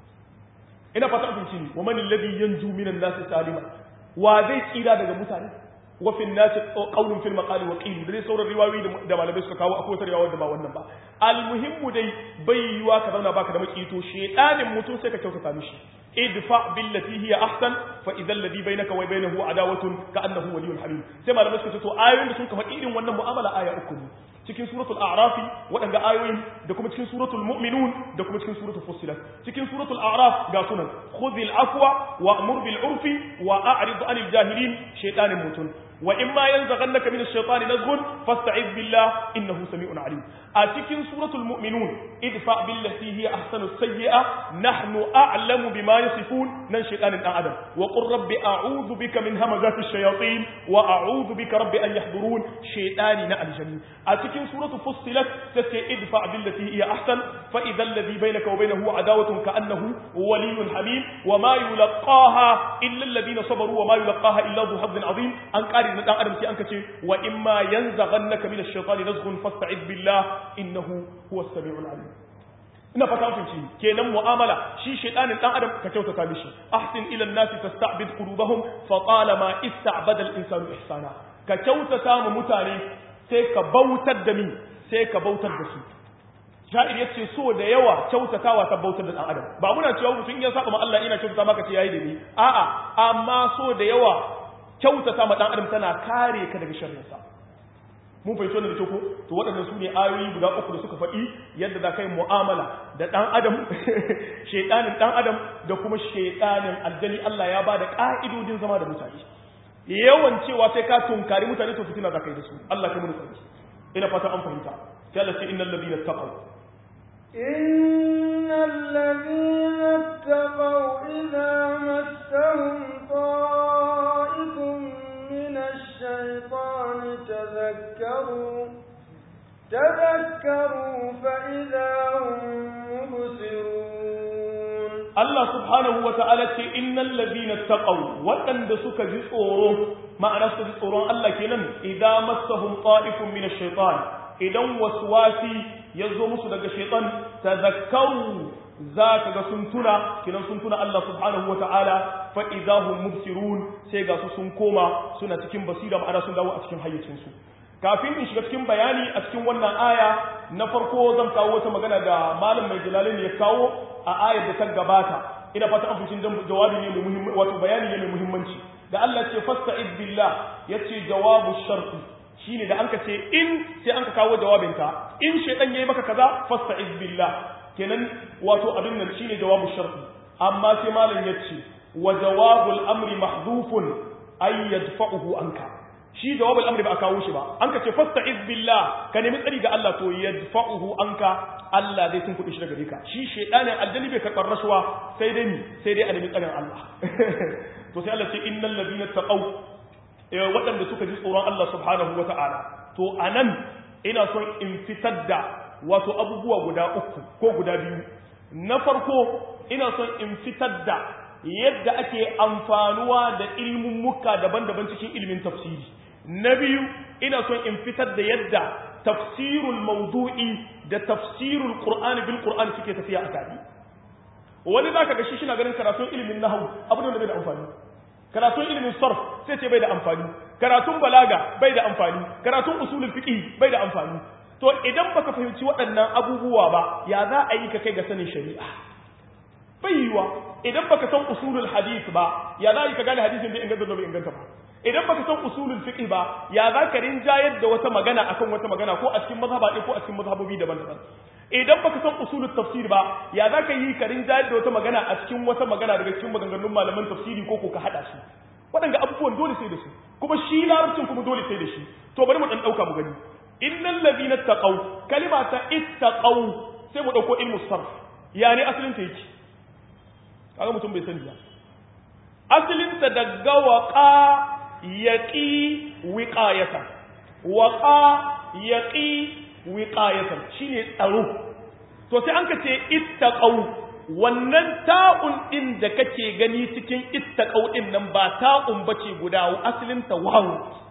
S1: ina fata abinci ne wa man alladhi yanju minan nasi salima wa zai tsira daga mutane wa fi nasi qawlun fil maqali wa qil dai sauran riwayoyi da malamai suka kawo akwai wata riwaya da ba wannan ba almuhimmu dai bai yiwa ka zauna baka da makito shedanin mutum sai ka kyautata mishi idfa billati hiya ahsan fa idha alladhi bainaka wa bainahu adawatun ka annahu waliyyun hamim sai malamai suka ce to ayoyin da sun ka faɗi irin wannan mu'amala aya uku ne cikin suratul a'rafi waɗanda ayoyin da kuma cikin suratul mu'minun da kuma cikin suratul fussilat cikin suratul a'raf ga sunan khudhil afwa wa'mur bil urfi wa a'rid 'anil jahilin shaytanin mutun wa imma yanzaghannaka min ash-shaytani nazghun fasta'id billah innahu sami'un 'alim a cikin suratul mu'minun idfa billati hiya ahsanu sayyi'a nahnu a'lamu bima yasifun nan shaytanin dan adam wa qur rabbi a'udhu bika min hamazati ash-shayatin wa a'udhu bika rabbi an yahdurun shaytani na aljanni a cikin suratul fussilat tace idfa billati hiya ahsan fa idha alladhi bainaka wa bainahu adawatun ka'annahu waliyyun hamim wa ma yulqaha illa alladhina sabaru wa ma yulqaha illa dhu hazzin 'azim an qari na dan adam sai an kace wa imma yanzaghannaka min ash-shaytani nazghun fasta'id billah innahu huwa as-sami'ul 'alim ina fata kun ci kenan mu'amala shi shaytanin dan adam ka kyautata mishi ahsin ila an-nas tasta'bid qulubahum fa talama ista'bada al-insanu ihsana ka kyautata mu mutane sai ka bautar da mi sai ka bautar da su sha'ir yace so da yawa kyautatawa ta bautar da dan adam ba muna cewa mutum ya saba ma Allah ina kyautata maka ce yayi da ni a'a amma so da yawa kyautata ma dan adam tana kare ka daga sharrinsa mun fahimci wannan da kyau ko to waɗannan su ne ayoyi guda uku da suka faɗi yadda za ka yi mu'amala da ɗan adam shaiɗanin ɗan adam da kuma shaiɗanin aljani Allah ya ba da ƙa'idodin zama da mutane yawan cewa sai ka tunkari mutane to fitina za ka yi da su Allah ka mun sarki ina fata an fahimta sai Allah ce innal ladina taqaw
S2: innal ladina taqaw idza massahum ta'ifun min ash-shaytani tadhakkaru تذكروا فإذا هم مبصرون
S1: Allah subhanahu wa ta'ala ce innal ladina taqaw waɗanda suka ji tsoro ma'ana suka ji tsoron Allah kenan idan massahum ta'ifun min ash-shaytan idan waswasi yazo musu daga shaytan tazakkaru zaka ga sun tuna kenan sun tuna Allah subhanahu wa ta'ala fa idahum mubsirun sai ga su sun koma suna cikin basira ma'ana sun dawo a cikin hayyacin su kafin in shiga cikin bayani a cikin wannan aya na farko zan kawo wata magana da malam mai jalalin ya kawo a ayar da ta gabata ina fata an fucin jawabi ne mai muhimmanci wato bayani ne mai muhimmanci da Allah ce fasta'id billah yace jawabu sharti shine da anka ce in sai anka kawo jawabin ta in shaytan yayi maka kaza fasta'id billah kenan wato abin nan shine jawabu sharti amma sai malam yace wa jawabul amri mahdhufun ay yadfa'uhu anka shi jawabul amri ba a kawo shi ba an ka ce fasta'iz billah ka nemi tsari ga Allah to yadfa'uhu anka Allah zai tunkuɗe shi daga gare ka shi shedanin aljani bai karɓar rashuwa sai dai mi sai dai a nemi tsarin Allah to sai Allah ce innal ladina taqaw waɗanda suka ji tsoron Allah subhanahu wata'ala to anan ina son in fitar da wato abubuwa guda uku ko guda biyu na farko ina son in fitar da yadda ake amfanuwa da ilmummuka daban-daban cikin ilimin tafsiri na biyu ina son in fitar da yadda tafsirul mawdu'i da tafsirul qur'ani bil qur'ani suke tafiya a tare wani zaka ga shi shi na ganin karatun ilimin nahwu abu da bai da amfani karatun ilimin sarf sai ce bai da amfani karatun balaga bai da amfani karatun usulul fiqh bai da amfani to idan baka fahimci waɗannan abubuwa ba ya za a yi ka kai ga sanin shari'a bai yiwa idan baka san usulul hadith ba ya za a yi ka gane hadisin bai inganta bai inganta ba idan baka san usulul fiqh ba ya za ka rinjayar da wata magana akan wata magana ko a cikin mazhaba ko a cikin mazhabobi daban-daban idan baka san usulul tafsir ba ya za ka yi ka rinjayar da wata magana a cikin wata magana daga cikin maganganun malaman tafsiri ko ko ka hada su waɗanda abubuwan dole sai da su kuma shi larabcin kuma dole sai da shi to bari mu dan dauka mu gani innal ladina taqaw kalima ta ittaqaw sai mu dauko ilmu sarf yani asalin ta yake kaga mutum bai sani ba asalin ta daga waqa yaqi wiqayatan waqa yaqi wiqayatan shine tsaro to sai an ka ce ittaqaw wannan ta'un din da kake gani cikin ittaqaw din nan ba ta'un bace guda asalin ta wawu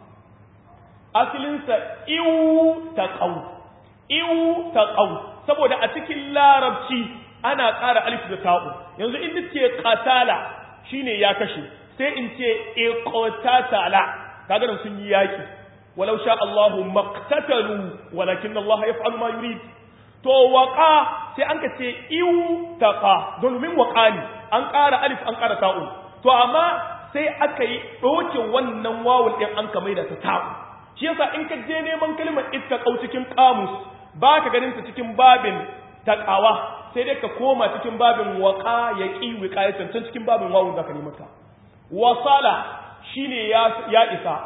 S1: asalin sa iu taqaw iu taqaw saboda a cikin larabci ana ƙara alif da ta'u yanzu in ce qatala shine ya kashe sai in ce iqtatala kaga nan sun yi yaki walau sha Allahu maqtatalu walakin Allah yaf'alu ma yurid to waqa sai an ka ce iu taqa domin waqa ne an ƙara alif an ƙara ta'u to amma sai aka yi doke wannan wawul din an ka maida ta ta'u shi yasa in ka je neman kalmar ittaqau cikin kamus ba ka ganin ta cikin babin taqawa sai dai ka koma cikin babin waqa yaqi wiqayatan can cikin babin wawun zaka nemi ta wasala shine ya ya isa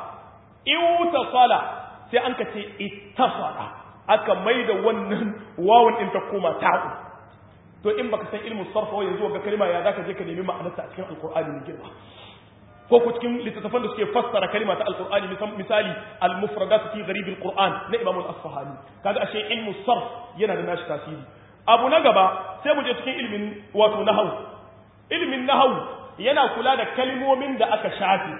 S1: iwtasala sai an ka ce ittasala aka maida wannan wawun din ta koma ta'u to in baka san ilmu sarfa wa yanzu ga kalma ya zaka je ka nemi ma'anarta a cikin alqur'ani ne girma ko ku cikin littattafan da suke fassara kalma ta alqur'ani misali al-mufradat fi gharib al-qur'an na imam al-asfahani kaga ashe ilmu sarf yana da nashi tasiri abu na gaba sai mu je cikin ilmin wato nahwu ilmin nahwu yana kula da kalmomin da aka shafe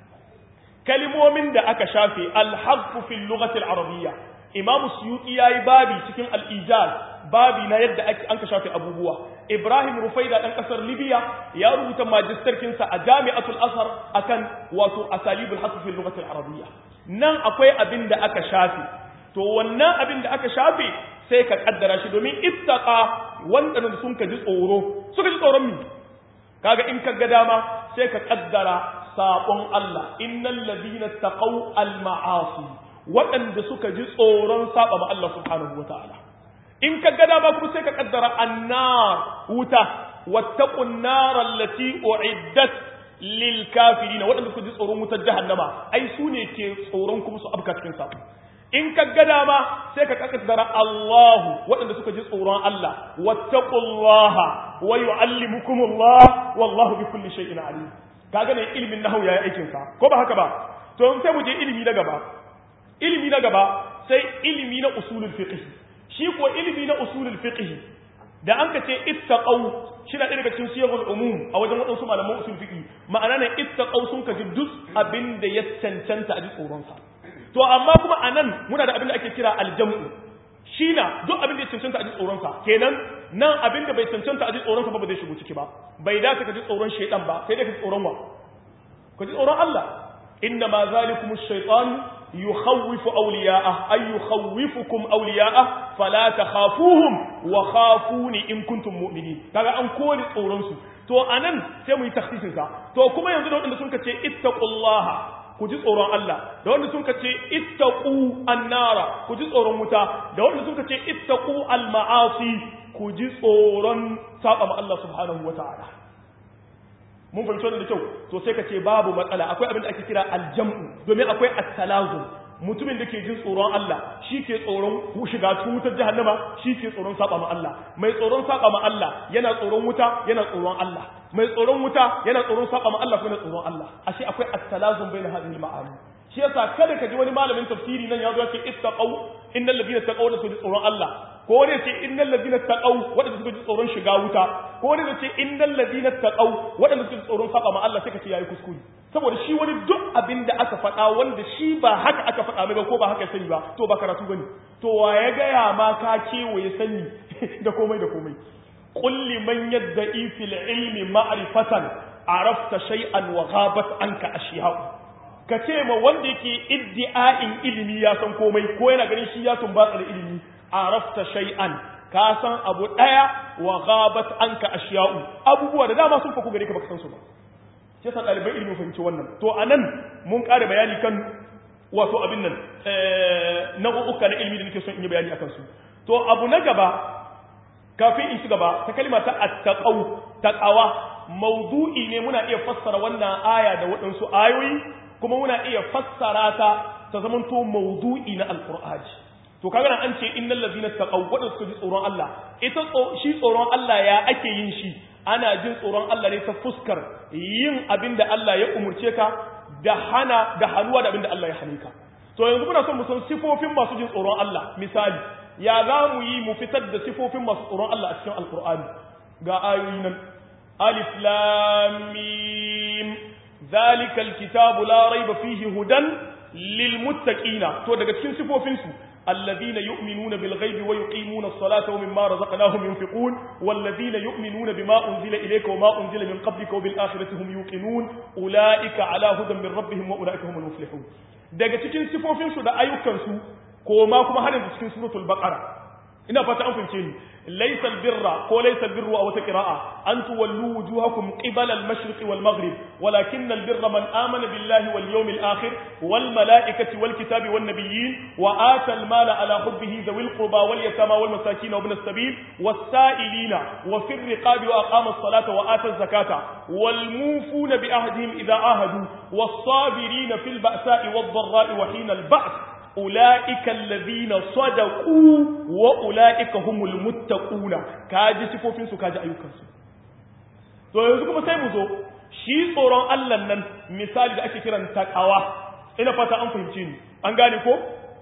S1: kalmomin da aka shafe al-hadf fi al-lughati al-arabiyya imam suyuti yayi babi cikin al-ijaz babi na yadda ake an ka shafe abubuwa ibrahim rufaida dan kasar libya ya rubuta magisterkin sa a jami'atul azhar akan wato asalibul hadf fi al-lughati al-arabiyya nan akwai abin da aka shafe to wannan abin da aka shafe sai ka kaddara shi domin ittaqa wanda sun ka ji tsoro suka ji tsoron mi kaga in ka ga dama sai ka kaddara sabon Allah innal ladina taqaw al ma'asi waɗanda suka ji tsoron saba ma Allah subhanahu wataala in ka ga dama kuma sai ka kaddara annar wuta wattaqun nar allati uiddat lil kafirin waɗanda suka ji tsoron wutar jahannama ai su ne ke tsoron kuma su abka cikin sabo in ka ga dama sai ka kaddara Allahu waɗanda suka ji tsoron Allah wattaqullaha wa yu'allimukumullah wallahu bikulli shay'in alim kaga ne ilimin nahwu yayi aikin sa ko ba haka ba to sai mu je ilimi na gaba ilimi na gaba sai ilimi na usulul fiqh shi ko ilimi na usulul fiqh da an ka ce ittaqau shi na daga cikin siyagul umum a wajen wadansu malaman usul fiqh ma'ana ne ittaqau sun ka ji duk abin da ya cancanta a ji tsoron sa to amma kuma anan muna da abin da ake kira aljam'u shi na duk abin da ya cancanta a ji tsoronsa kenan nan abin da bai cancanta a ji tsoronsa ba ba zai shigo ciki ba bai dace ka ji tsoron shaidan ba sai dai ka ji tsoron wa ka ji tsoron Allah inna ma zalikum ash-shaytan yukhawwifu awliya'ah ay yukhawwifukum awliya'ah fala takhafuhum wa khafuni in kuntum mu'minin kaga an kore tsoron su to anan sai mu yi takhsisin sa to kuma yanzu da wanda sun ce ittaqullaha ku ji tsoron Allah da wanda sun ce ittaqu annara ku ji tsoron wuta da wanda sun ce ittaqu alma'asi ku ji tsoron saba ma Allah subhanahu wataala mun fahimci wannan da kyau to sai ka ce babu matsala akwai abin da ake kira aljam'u domin akwai at-talazum mutumin da ke jin tsoron Allah shi ke tsoron shiga cikin wutar jahannama shi ke tsoron saba ma Allah mai tsoron saba ma Allah yana tsoron wuta yana tsoron Allah mai tsoron wuta yana tsoron saba ma Allah kuma yana tsoron Allah ashe akwai at-talazum bain hadhihi al-ma'ani shi yasa kada ka ji wani malamin tafsiri nan ya zo ya ce ittaqau innal ladina taqaw la tsoron Allah ko wani ce innal ladina taqaw wadanda suka ji tsoron shiga wuta ko wani ce innal ladina taqaw wadanda suka ji tsoron saba ma Allah sai ka ce yayi kuskure saboda shi wani duk abin da aka faɗa wanda shi ba haka aka faɗa mai ba ko ba haka sani ba to ba karatu bane to wa ya gaya ma ka kewaye sani da komai da komai qul liman yadda'i fil ilmi ma'rifatan arafta shay'an wa ghabat anka ashiya'u ka ce ma wanda yake iddi'a'in ilimi ya san komai ko yana ganin shi ya tumbatsa da ilimi arafta shay'an ka san abu daya wa ghabat anka ashiya'u abubuwa da dama sun faku gare ka baka san su ba shi yasa ɗaliban ilimi fahimci wannan to anan mun ƙara bayani kan wato abin nan nau'uka na ilimi da nake son in yi bayani akan su to abu na gaba kafin in ci gaba ta kalma ta attaqau taqawa mawdu'i ne muna iya fassara wannan aya da waɗansu ayoyi kuma muna iya fassara ta ta zamanto mawdu'i na alqur'ani to kaga nan an ce innal ladina taqaw wadanda suka ji tsoron Allah ita shi tsoron Allah ya ake yin shi ana jin tsoron Allah ne ta fuskar yin abin da Allah ya umurce ka da hana da hanuwa da abin da Allah ya hane ka to yanzu muna son mu san sifofin masu jin tsoron Allah misali ya za mu yi mu fitar da sifofin masu tsoron Allah a cikin alqur'ani ga ayoyi nan alif lam mim zalikal kitabu la raiba fihi hudan lil muttaqina to daga cikin sifofin su الذين يؤمنون بالغيب ويقيمون الصلاة ومما رزقناهم ينفقون والذين يؤمنون بما أنزل إليك وما أنزل من قبلك وبالآخرة هم يوقنون أولئك على هدى من ربهم وأولئك هم المفلحون daga cikin sifofinsu da ayyukansu ko ma kuma har yanzu cikin suratul baqara ina fata an fahimce ni laysa albirra ko laysa albirru aw ta qira'a an tuwallu wujuhakum qibala al-mashriq wal maghrib walakin albirra man amana billahi wal yawmil akhir wal malaikati wal kitabi wan nabiyyin wa ata al-mala ala hubbihi dhawil qurba wal yatama wal masakin wa ibn as-sabil was sa'ilina wa fi ar-riqabi wa aqama as-salata wa ata az-zakata wal mufuna bi ahdihim idha ahadu was sabirina fil ba'sa'i wad dharra'i wa hina al-ba's أولئك الذين صدقوا وأولئك هم المتقون كاجي سفوفين سو كاجي أيوكا سو to yanzu kuma sai mu zo shi tsoron Allah nan misali da ake kiran takawa ina fata an fahimce ni an gane ko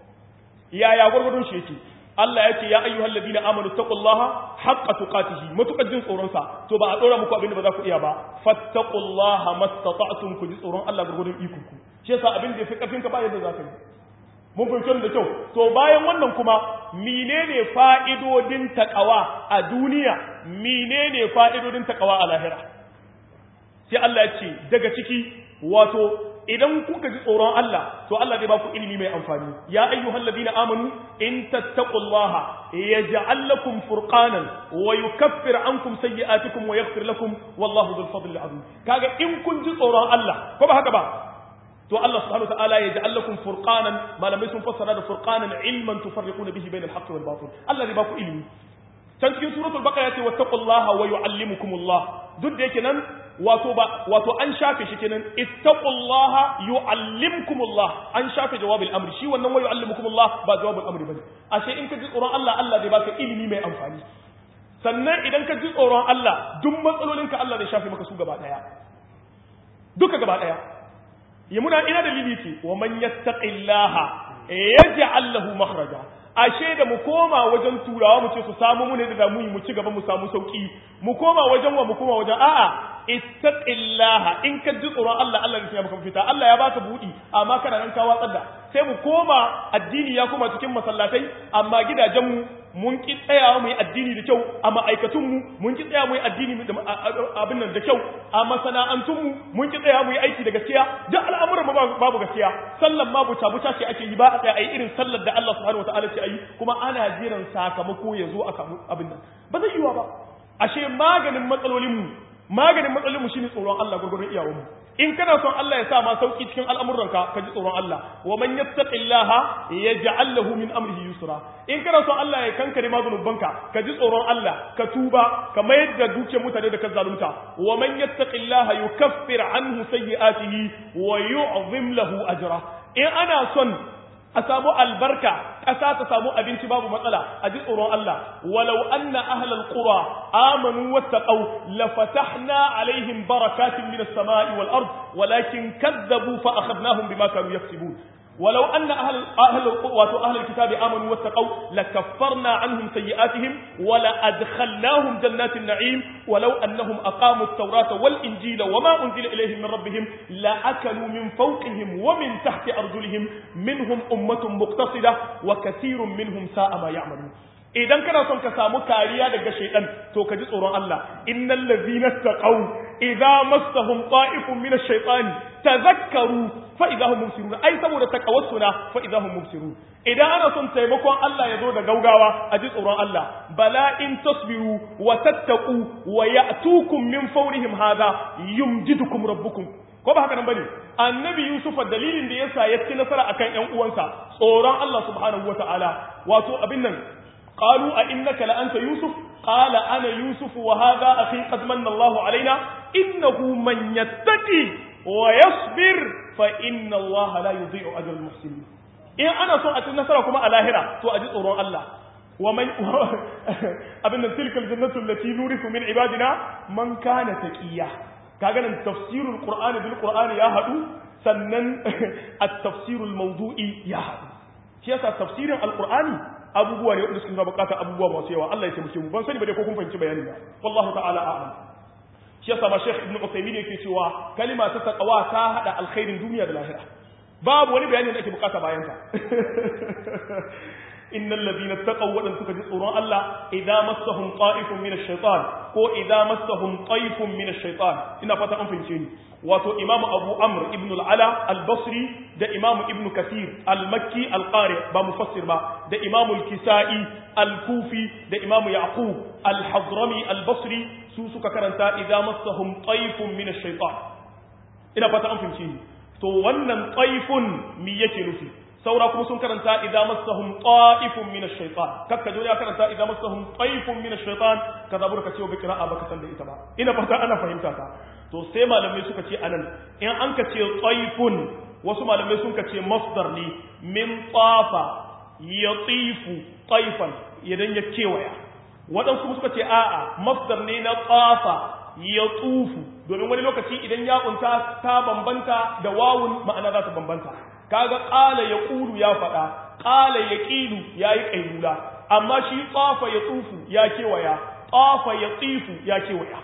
S1: yaya gurgurdun shi yake Allah ya ce ya ayyuhal ladina amanu taqullaha haqqa tuqatihi matukar jin tsoron sa to ba a dora muku abin da ba za ku iya ba fattaqullaha mastata'tum ku ji tsoron Allah gurgurdun ikon ku shi yasa abin da yafi karfin ka ba yadda za ka yi mun fahimci da kyau to bayan wannan kuma menene fa'idodin takawa a duniya menene fa'idodin takawa a lahira sai Allah ya ce daga ciki wato idan kuka ji tsoron Allah to Allah zai ba ku ilimi mai amfani ya ayyuhal ladina amanu in tattaqullaha yaj'al lakum furqanan wa yukaffir ankum sayyi'atikum wa yaghfir lakum wallahu dhul fadli azim kaga in kun ji tsoron Allah ko ba haka ba to Allah subhanahu wataala ya ja'al lakum furqanan malamai sun fassara da furqanan ilman tufarriquna bihi bainal haqqi wal batil Allah zai ba ku ilimi can cikin suratul baqara yace wattaqullaha wa yuallimukumullah duk da yake nan wato ba wato an shafe shi kenan ittaqullaha yuallimkumullah an shafe jawabul amri shi wannan wa yuallimukumullah ba jawabul amri bane ashe in ka ji tsoron Allah Allah zai baka ilimi mai amfani sannan idan ka ji tsoron Allah duk matsalolinka Allah zai shafe maka su gaba daya duka gaba daya ya muna ina dalili ce wa man yattaqillaha yaj'al lahu makhraja ashe da mu koma wajen turawa mu ce su samu mu ne da mu yi mu ci gaba mu samu sauki mu koma wajen wa mu koma wajen a'a ittaqillaha in ka ji tsoron Allah Allah ya maka fita Allah ya baka budi amma kana nan ka watsar da sai mu koma addini ya koma cikin masallatai amma gidajen mu mun ki tsayawa mu yi addini da kyau a ma'aikatun mu mun ki tsaya mu yi addini abin nan da kyau a masana'antun mu mun ki tsaya mu yi aiki da gaskiya duk al'amuran mu babu gaskiya sallan ma buta buta ce ake yi ba a tsaya ayi irin sallar da Allah subhanahu wataala ce ayi kuma ana jiran sakamako ya zo a abin nan ba zai yiwa ba ashe maganin matsalolin mu maganin matsalolin mu shine tsoron Allah gurgurun iyawan mu in kana son Allah ya sa ma sauki cikin al'amuranka ka ji tsoron Allah wa man yattaqillaha yaj'al lahu min amrihi yusra in kana son Allah ya kankare ma zunubanka ka ji tsoron Allah ka tuba ka mayar da dukiyar mutane da ka zalunta wa man yattaqillaha yukaffir anhu sayyi'atihi wa yu'zim lahu ajra in ana son a samu albarka ƙasa ta samu abinci babu matsala a ji tsoron Allah walau anna ahlal qura amanu wattaqaw la fatahna alaihim barakatin minas sama'i wal ard walakin kadzabu fa akhadnahum bima kanu yaksibun ولو أن أهل أهل أهل الكتاب آمنوا واتقوا لكفرنا عنهم سيئاتهم ولأدخلناهم جنات النعيم ولو أنهم أقاموا التوراة والإنجيل وما أنزل إليهم من ربهم لأكلوا من فوقهم ومن تحت أرجلهم منهم أمة مقتصدة وكثير منهم ساء ما يعملون idan kana son ka samu kariya daga shaitan to ka ji tsoron Allah innal ladzina taqaw idza massahum ta'ifun min ash-shaytani tadhakkaru fa idza hum mubsirun ai saboda taqawassuna fa idza hum mubsirun idan ana son taimakon Allah ya zo da gaugawa a ji tsoron Allah bala in tasbiru wa tattaqu wa ya'tukum min fawrihim hadha yumjidukum rabbukum ko ba haka nan bane annabi yusuf dalilin da yasa ya ci nasara akan ƴan uwansa tsoron Allah subhanahu wataala wato abin nan qalu a innaka la anta yusuf qala ana yusuf wa hadha akhi qad manna Allahu alaina innahu man yattaqi wa yasbir fa inna Allah la yudhi'u ajra al-muhsinin in ana so a ci nasara kuma a lahira to a ji tsoron Allah ومن abin nan tilkal jannatu allati nurisu min ibadina man kana taqiya kaga nan tafsirul qur'ani bil qur'ani ya hadu sannan at-tafsirul mawdu'i ya hadu shi yasa tafsirin alqur'ani abubuwa ne wanda suke bukatar abubuwa masu yawa Allah ya taimake mu ban sani ba dai ko kun fahimci bayani ba wallahu ta'ala a'lam shi yasa ma Sheikh Ibn Uthaymeen yake cewa kalima ta taqwa ta hada alkhairin duniya da lahira babu wani bayani da ake bukata bayan ta innal ladina taqaw wadan suka ji tsoron Allah idza massahum qa'ifun min ash-shaytan ko idza massahum qayfun min ash-shaytan ina fata an fahimce ni wato imam abu amr ibn al-ala al-basri da imam ibn kathir al-makki al-qari ba mufassir ba da imam al-kisai al-kufi da imam yaqub al-hadrami al-basri su suka karanta idza massahum qayfun min ash-shaytan ina fata an fahimce ni to wannan qayfun mi yake nufi saura kuma sun karanta idza massahum ta'ifun min ash-shaytan kakka jo ya karanta idza massahum ta'ifun min ash-shaytan ka zabura ka ce wa bikra baka san da ita ba ina fata ana fahimta ta to sai malamai suka ce anan in an ka ce ta'ifun wasu malamai sun ka ce masdar ne min tafa yatifu taifan idan ya kewaya waɗansu kuma suka ce a'a masdar ne na tafa ya tsufu domin wani lokaci idan ya kunta ta bambanta da wawun ma'ana za ta bambanta kaga qala yaqulu ya fada qala yaqilu yayi qailula amma shi tafa ya tsufu ya kewaya tafa ya tsifu ya kewaya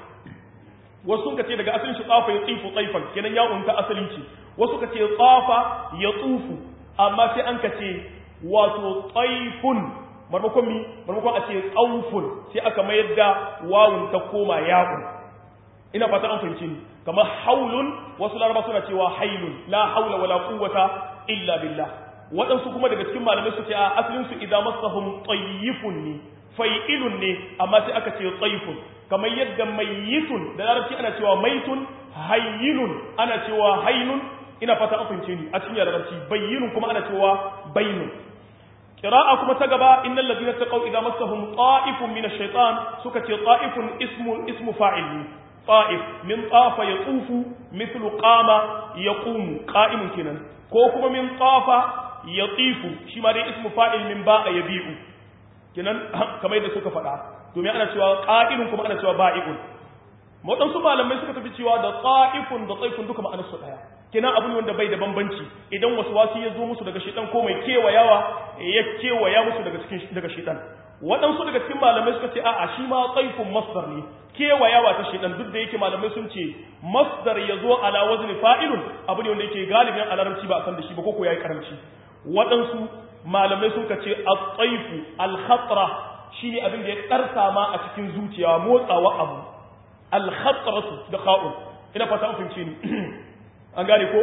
S1: wasu ka ce daga asalin shi tafa ya tsifu tsaifan kenan ya unta asalin shi wasu ka ce tafa ya tsufu amma sai an ka ce wato tsaifun marmakon mi marmakon a ce tsaufun sai aka mayar da wawun ta koma ya'un ina fata an fahimci ni kamar haulun wasu laraba suna cewa hailun la haula wala quwwata illa billah waɗansu kuma daga cikin malamai su ce a asalin su idan masahum tayyifun ne fa'ilun ne amma sai aka ce tsayifun kamar yadda mayyitun da larabci ana cewa maitun hayyinun ana cewa hainun ina fata an fahimce ni a cikin larabci bayyinun kuma ana cewa bainun qira'a kuma ta gaba innal ladina taqaw idza massahum ta'ifun min ash-shaytan suka ce ta'ifun ismu ismu fa'il ne طائف من طاف يطوف مثل قام يقوم قائم كنن ko kuma min tafa yatifu shi ma dai ismu fa'il min ba'a yabi'u kinan kamar yadda suka faɗa domin ana cewa qa'ilun kuma ana cewa ba'i'un waɗansu malamai suka tafi cewa da qa'ifun da tsaifun duka ma'anar su daya kinan abu ne wanda bai da bambanci idan wasu wasu ya zo musu daga shedan ko mai kewayawa ya kewaya musu daga cikin daga shedan waɗansu daga cikin malamai suka ce a'a shi ma tsaifun masdar ne kewayawa ta shedan duk da yake malamai sun ce masdar ya zo ala wazni fa'ilun abu ne wanda yake galibin a larabci ba a san da shi ba ko ko yayi karamci waɗansu malamai sun ce at-tsaifu al-khatra shine abin da ya karsa ma a cikin zuciya motsawa abu al-khatratu da kha'un ina fata an fahimce ni an gane ko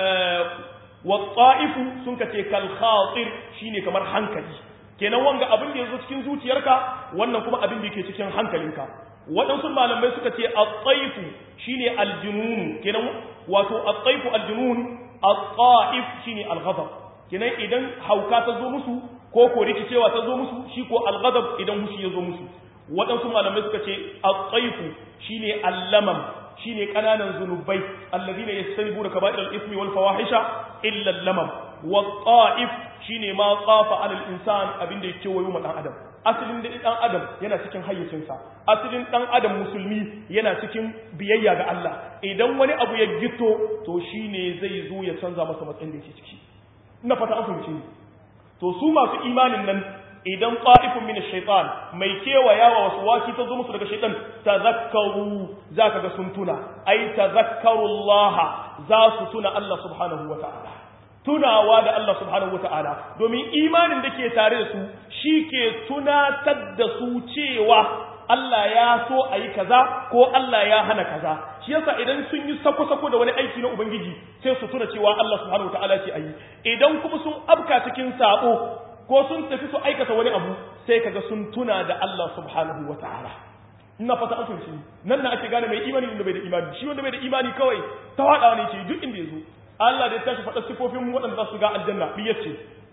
S1: wa ta'ifu sun ce kal khatir shine kamar hankali kenan wanga abin da yazo cikin zuciyarka wannan kuma abin da yake cikin hankalinka waɗansu malamai suka ce at-taifu shine al-junun kenan wato at-taifu al-junun at-taif shine al-ghadab kenan idan hauka ta zo musu ko ko rikicewa ta zo musu shi ko al-ghadab idan hushi ya zo musu waɗansu malamai suka ce at-taifu shine al-lamam shine kananan zunubai alladhina yastanibuna kaba'ir al-ithmi wal fawahisha illa al-lamam wat-ta'if shine ma qafa 'ala al-insan abinda yake wayo ma dan adam asalin da dan adam yana cikin hayyacinsa asalin dan adam musulmi yana cikin biyayya ga Allah idan wani abu ya gito to shine zai zo ya canza masa matsayin da yake ciki ina fata an fahimci to su masu imanin nan idan qa'ifun min ash-shaytan mai kewayawa wasu waki ta zo musu daga shaytan tazakkaru zaka ga sun tuna ai tazakkarullaha za su tuna Allah subhanahu wata'ala tunawa da Allah subhanahu wata'ala domin imanin da ke tare da su shi ke tunatar da su cewa Allah ya so a yi kaza ko Allah ya hana kaza shi yasa idan sun yi sako-sako da wani aiki na Ubangiji sai su tuna cewa Allah subhanahu wata'ala ce a yi idan kuma sun abka cikin sabo ko sun tafi su aikata wani abu sai kaga sun tuna da Allah subhanahu wata'ala ina fata an fahimci nan na ake gane mai imani da bai da imani shi wanda bai da imani kawai ta wada ne ce duk inda ya zo Allah da ya tashi faɗa sifofin waɗanda za su ga aljanna biyar ce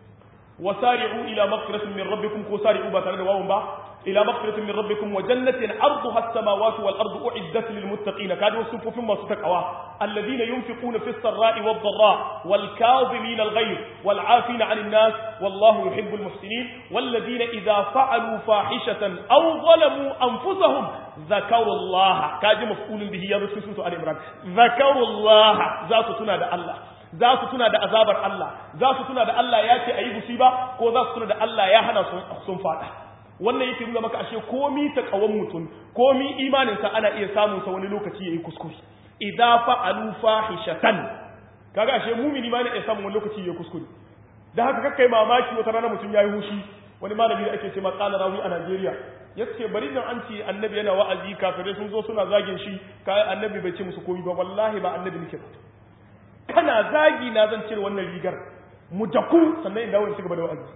S1: wasari'u ila maghfiratin min rabbikum ko sari'u ba tare da wawun ba ila maghfiratin min rabbikum wa jannatin arduha as-samawati wal ardu u'iddat lil muttaqin kada wasu sifofin masu takawa alladhina yunfiquna fis sarra'i wad dharra wal kadhimina al ghayr wal 'afina 'anil nas wallahu yuhibbul muhsinin walladhina idha fa'alu fahishatan aw zalamu anfusahum ذكروا الله كاجي مفعول به يا رسول سورة آل عمران ذكروا الله ذات تنا ده الله ذات تنا ده azabar Allah ذات تنا da Allah ya ce ayi musiba ko za su tuna da Allah ya hana su sun fada wannan yake nuna maka ashe komi ta kawan mutum komi imanin sa ana iya samun sa wani lokaci yayi kuskure idza fa'alu fahishatan kaga ashe mumini ma ne ya samu wani lokaci yayi kuskure dan haka kakkai mamaki wata rana mutum yayi hushi wani malami da ake ce ma qala rawi a Najeriya yace bari nan an ce annabi yana wa'azi kafirai sun zo suna zagin shi kai annabi bai ce musu komai ba wallahi ba annabi nake ba kana zagi na zan cire wannan rigar mu daku sannan in dawo in cigaba da wa'azi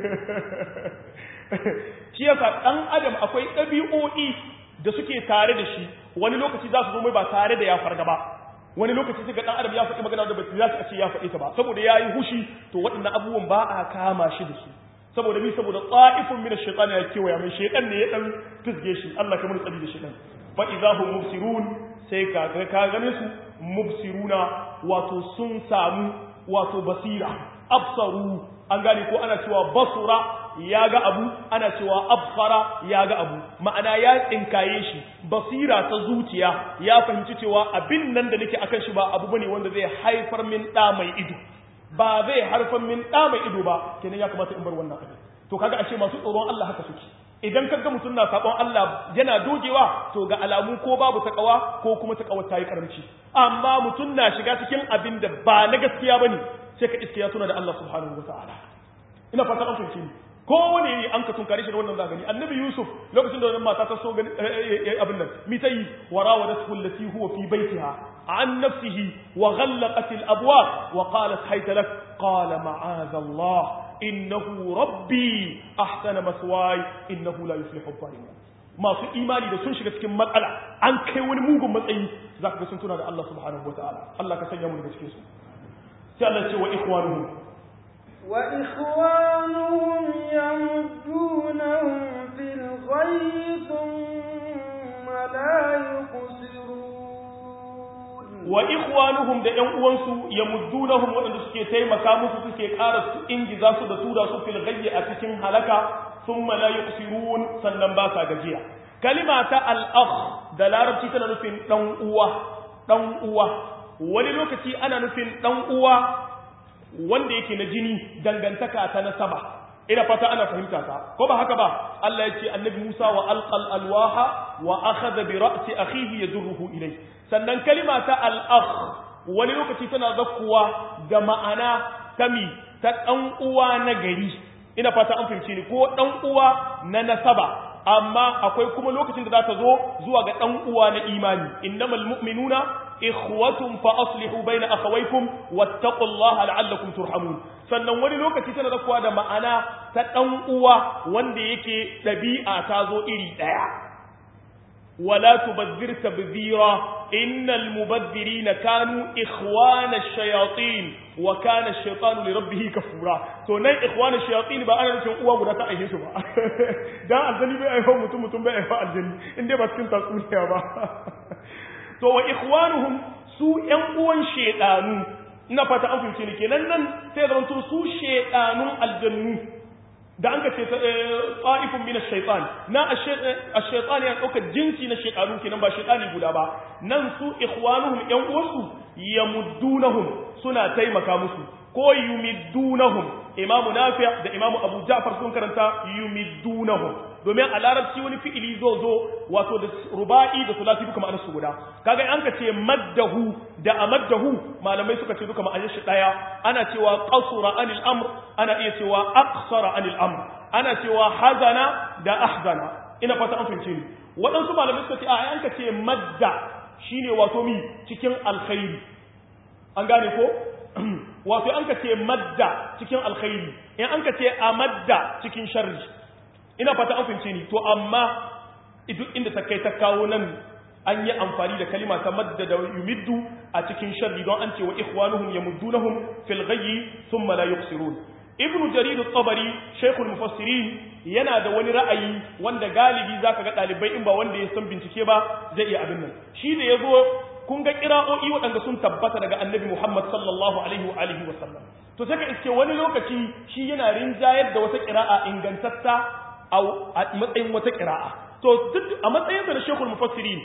S1: shi yasa dan adam akwai ɗabi'o'i da suke tare da shi wani lokaci za su zo mai ba tare da ya farga ba wani lokaci sai ga dan adam ya faɗi magana da ba za a ce ya faɗi ta ba saboda yayi hushi to waɗannan abubuwan ba a kama shi da su saboda bi saboda ta'ifun min ash-shaytan ya kewaya mai shaytan ne ya dan fisge shi Allah ka mun tsari da shaytan fa idahum mubsirun sai ka ga ka gane su mubsiruna wato sun samu wato basira absaru an gane ko ana cewa basura ya ga abu ana cewa absara ya ga abu ma'ana ya tsinkaye shi basira ta zuciya ya fahimci cewa abin nan da nake akan shi ba abu bane wanda zai haifar min da mai ido ba zai harfan min ɗa mai ido ba kenan ya kamata in bar wannan abin to kaga ashe masu tsoron Allah haka suke idan kaga mutum na sabon Allah yana dogewa to ga alamu ko babu takawa ko kuma takawar ta yi karamci amma mutum na shiga cikin abin da ba na gaskiya bane sai ka iske ya tuna da Allah subhanahu wataala ina fata an fahimci ni ko wani ne an ka tunkare shi da wannan zagani annabi yusuf lokacin da wannan mata ta so gani abin nan mi tayi warawadatu allati huwa fi baitiha عن نفسه وغلقت الأبواب وقالت هيت لك قال معاذ الله إنه ربي أحسن مثواي إنه لا يفلح الظالمون masu imani da sun shiga cikin matsala an kai wani mugun matsayi za ka ga sun tuna da Allah subhanahu wa ta'ala Allah ka sanya mu daga cikin su sai Allah ce wa ikhwanuhum
S2: wa ikhwanuhum yamuddunahum fil ghayyi thumma la yuqsirun
S1: wa ikhwanuhum da ƴan uwansu yamuddunahum waɗanda suke taimaka musu suke ƙara su ingiza su da tura su fil ghayyi a cikin halaka thumma la yuqsirun sannan ba sa gajiya kalima ta al-akh da larabci tana nufin dan uwa dan uwa wani lokaci ana nufin dan uwa wanda yake na jini dangantaka ta nasaba ina fata ana fahimta ta ko ba haka ba Allah ya ce annabi Musa wa alqal alwaha wa akhadha bi ra'si akhihi yadurruhu ilay sannan kalima ta al-akh wani lokaci tana zakkuwa da ma'ana tami ta dan uwa na gari ina fata an fahimce ni ko dan uwa na nasaba amma akwai kuma lokacin da za ta zo zuwa ga dan uwa na imani innamal mu'minuna ikhwatun fa aslihu baina akhawaykum wattaqullaha la'allakum turhamun sannan wani lokaci tana zakuwa da ma'ana ta dan uwa wanda yake dabi'a ta zo iri daya ولا تبذر تبذيرا إن المبذرين كانوا إخوان الشياطين وكان الشيطان لربه كفورا to nan ikhwan ash-shayatin ba ana nufin uwa guda ta aihe su ba dan aljani bai aiho mutum mutum bai aiho aljani inda ba cikin tatsuniya ba to wa ikhwanuhum su ƴan uwan shedanu ina fata an fahimce ni kenan nan sai zama to su shedanun aljannu da an ka ce ta'ifun min ash-shaytan na ash-shaytan ya dauka jinsi na shaytanu kenan ba shaytani guda ba nan su ikhwanuhum yan uwansu yamuddunahum suna taimaka musu ko yumiddunahum imamu nafi' da imamu abu ja'far sun karanta yumiddunahum domin a larabci wani fi'ili zo zo wato da ruba'i da sulasi duka ma'anar su guda kaga an ka ce maddahu da amaddahu malamai suka ce duka ma'anar shi daya ana cewa qasura anil amr ana iya cewa aqsara anil amr ana cewa hazana da ahzana ina fata an fahimce ni waɗansu malamai suka ce a an ka ce madda shine wato mi cikin alkhairi an gane ko wato an ka ce madda cikin alkhairi in an ka ce amadda cikin sharri ina fata an fahimce ni to amma duk inda ta kai ta kawo nan an yi amfani da kalima ta madda da yumiddu a cikin sharri don an ce wa ikhwanuhum yamuddunahum fil ghayyi thumma la yuqsirun ibnu jarir at-tabari shaykhul mufassirin yana da wani ra'ayi wanda galibi zaka ga dalibai in ba wanda ya san bincike ba zai iya abin nan shi da yazo kun ga kira'o'i waɗanda sun tabbata daga annabi Muhammad sallallahu alaihi wa alihi wa sallam to sai ka iske wani lokaci shi yana rinjayar da wata kira'a ingantatta a matsayin wata kira'a to duk a matsayin da na shekul mufassirin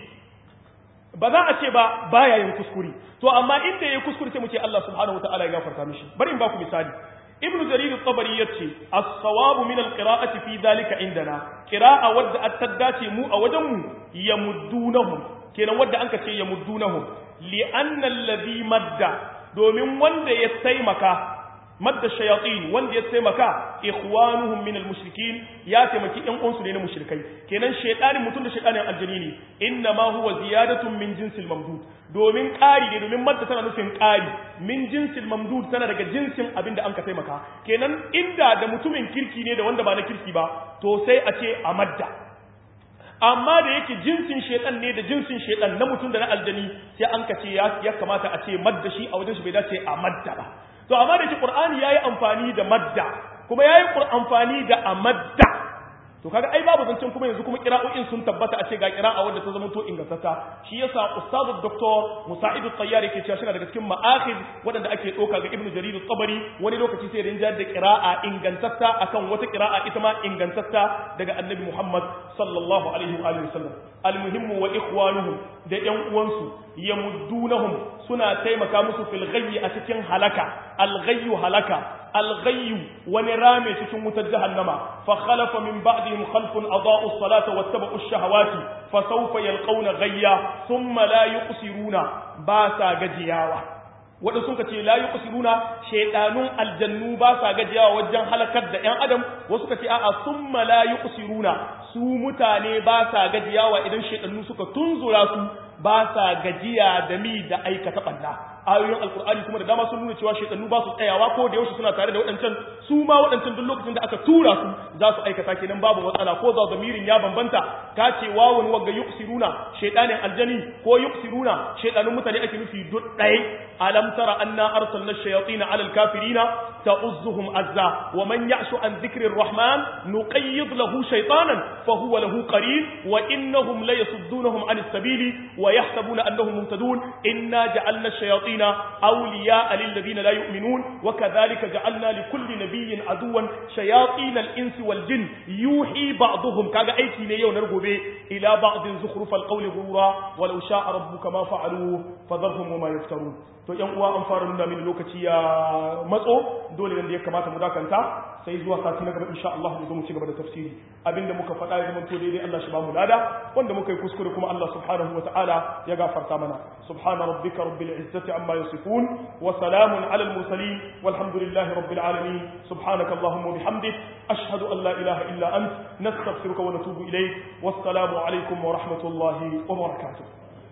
S1: ba za a ce ba baya yin kuskure to amma inda yayi kuskure sai mu ce Allah subhanahu wataala ya gafarta mishi bari in ba ku misali ibn jarir at-tabari yace as-sawab min al-qira'ati fi dhalika indana qira'a wadda at-tadace mu a wajen mu yamuddunahum kenan wadda anka ce yamuddunahum li anna alladhi madda domin wanda ya taimaka madda shayatin wanda ya taimaka ikhwanuhum min almushrikin ya taimaki ɗan uwansu ne na mushrikai kenan shaytanin mutum da shaytanin aljani ne inna ma huwa ziyadatun min jinsil mamdud domin ƙari ne domin madda tana nufin ƙari min jinsil mamdud tana daga jinsin abinda an ka taimaka kenan inda da mutumin kirki ne da wanda ba na kirki ba to sai a ce a madda amma da yake jinsin shedan ne da jinsin shedan na mutum da na aljani sai an ka ce ya kamata a ce madda shi a wajen shi bai dace a madda ba to amma da yake qur'ani yayi amfani da madda kuma yayi amfani da amadda to kaga ai babu zancen kuma yanzu kuma qira'o'in sun tabbata a ce ga qira'a wadda ta zama to ingantata shi yasa ustadu doktor musa'id at-tayyar yake cewa shi daga cikin ma'akhid wadanda ake doka ga ibnu jarir at-tabari wani lokaci sai rinjar da qira'a ingantata akan wata qira'a ita ma ingantata daga annabi muhammad sallallahu alaihi wa alihi wasallam almuhimmu wa ikhwanuhum da yan uwansu yamuddunahum suna taimaka musu fil ghayyi a cikin halaka al-ghayyu halaka al-ghayyu wani rame cikin wutar jahannama fa khalafa min ba'dihim khalfun adaa'u as-salata wattaba'u ash-shahawati fa sawfa yalqawna ghayya thumma la yuqsiruna ba sa gajiyawa wanda sun ce la yuqsiruna shaydanun aljannu ba sa gajiyawa wajen halakar da yan adam wasu ka ce a'a thumma la yuqsiruna su mutane ba sa gajiyawa idan shaydannu suka tunzura su ba sa gajiya da mi da aikata balla ayoyin alkur'ani kuma da dama sun nuna cewa shaytanu ba su tsayawa ko da yaushe suna tare da waɗancan su ma waɗancan duk lokacin da aka tura su za su aikata kenan babu matsala ko za zamirin ya bambanta ka ce wawun wagga yuqsiruna shaytanin aljani ko yuqsiruna shaytanun mutane ake nufi duk ɗaya alam tara anna arsalna ash-shayatin 'ala al-kafirina ta'uzzuhum azza wa man ya'shu an dhikri ar-rahman nuqayyid lahu shaytanan fa huwa lahu qarin wa innahum la yasuddunahum 'an as-sabili wa yahsabuna annahum muhtadun inna ja'alna ash-shayatin أولياء للذين لا يؤمنون وكذلك جعلنا لكل نبي عدوا شياطين الإنس والجن يوحي بعضهم كاغا أيكي نيو نرغو بي إلى بعض زخرف القول غرورا ولو شاء ربك ما فعلوه فذرهم وما يفترون to yan uwa an fara nuna mini lokaci ya matso dole ne da ya kamata mu dakanta sai zuwa sati na gaba insha Allah mu zo mu ci gaba da tafsiri abinda muka faɗa ya zama to daidai Allah shi ba mu lada wanda muka yi kuskure kuma Allah subhanahu wataala ya gafarta mana subhana rabbika rabbil izzati amma yasifun wa salamun ala al mursalin walhamdulillahi rabbil alamin subhanaka allahumma wa bihamdik ashhadu an la ilaha illa ant nastaghfiruka wa natubu ilayk wassalamu alaikum wa rahmatullahi wa barakatuh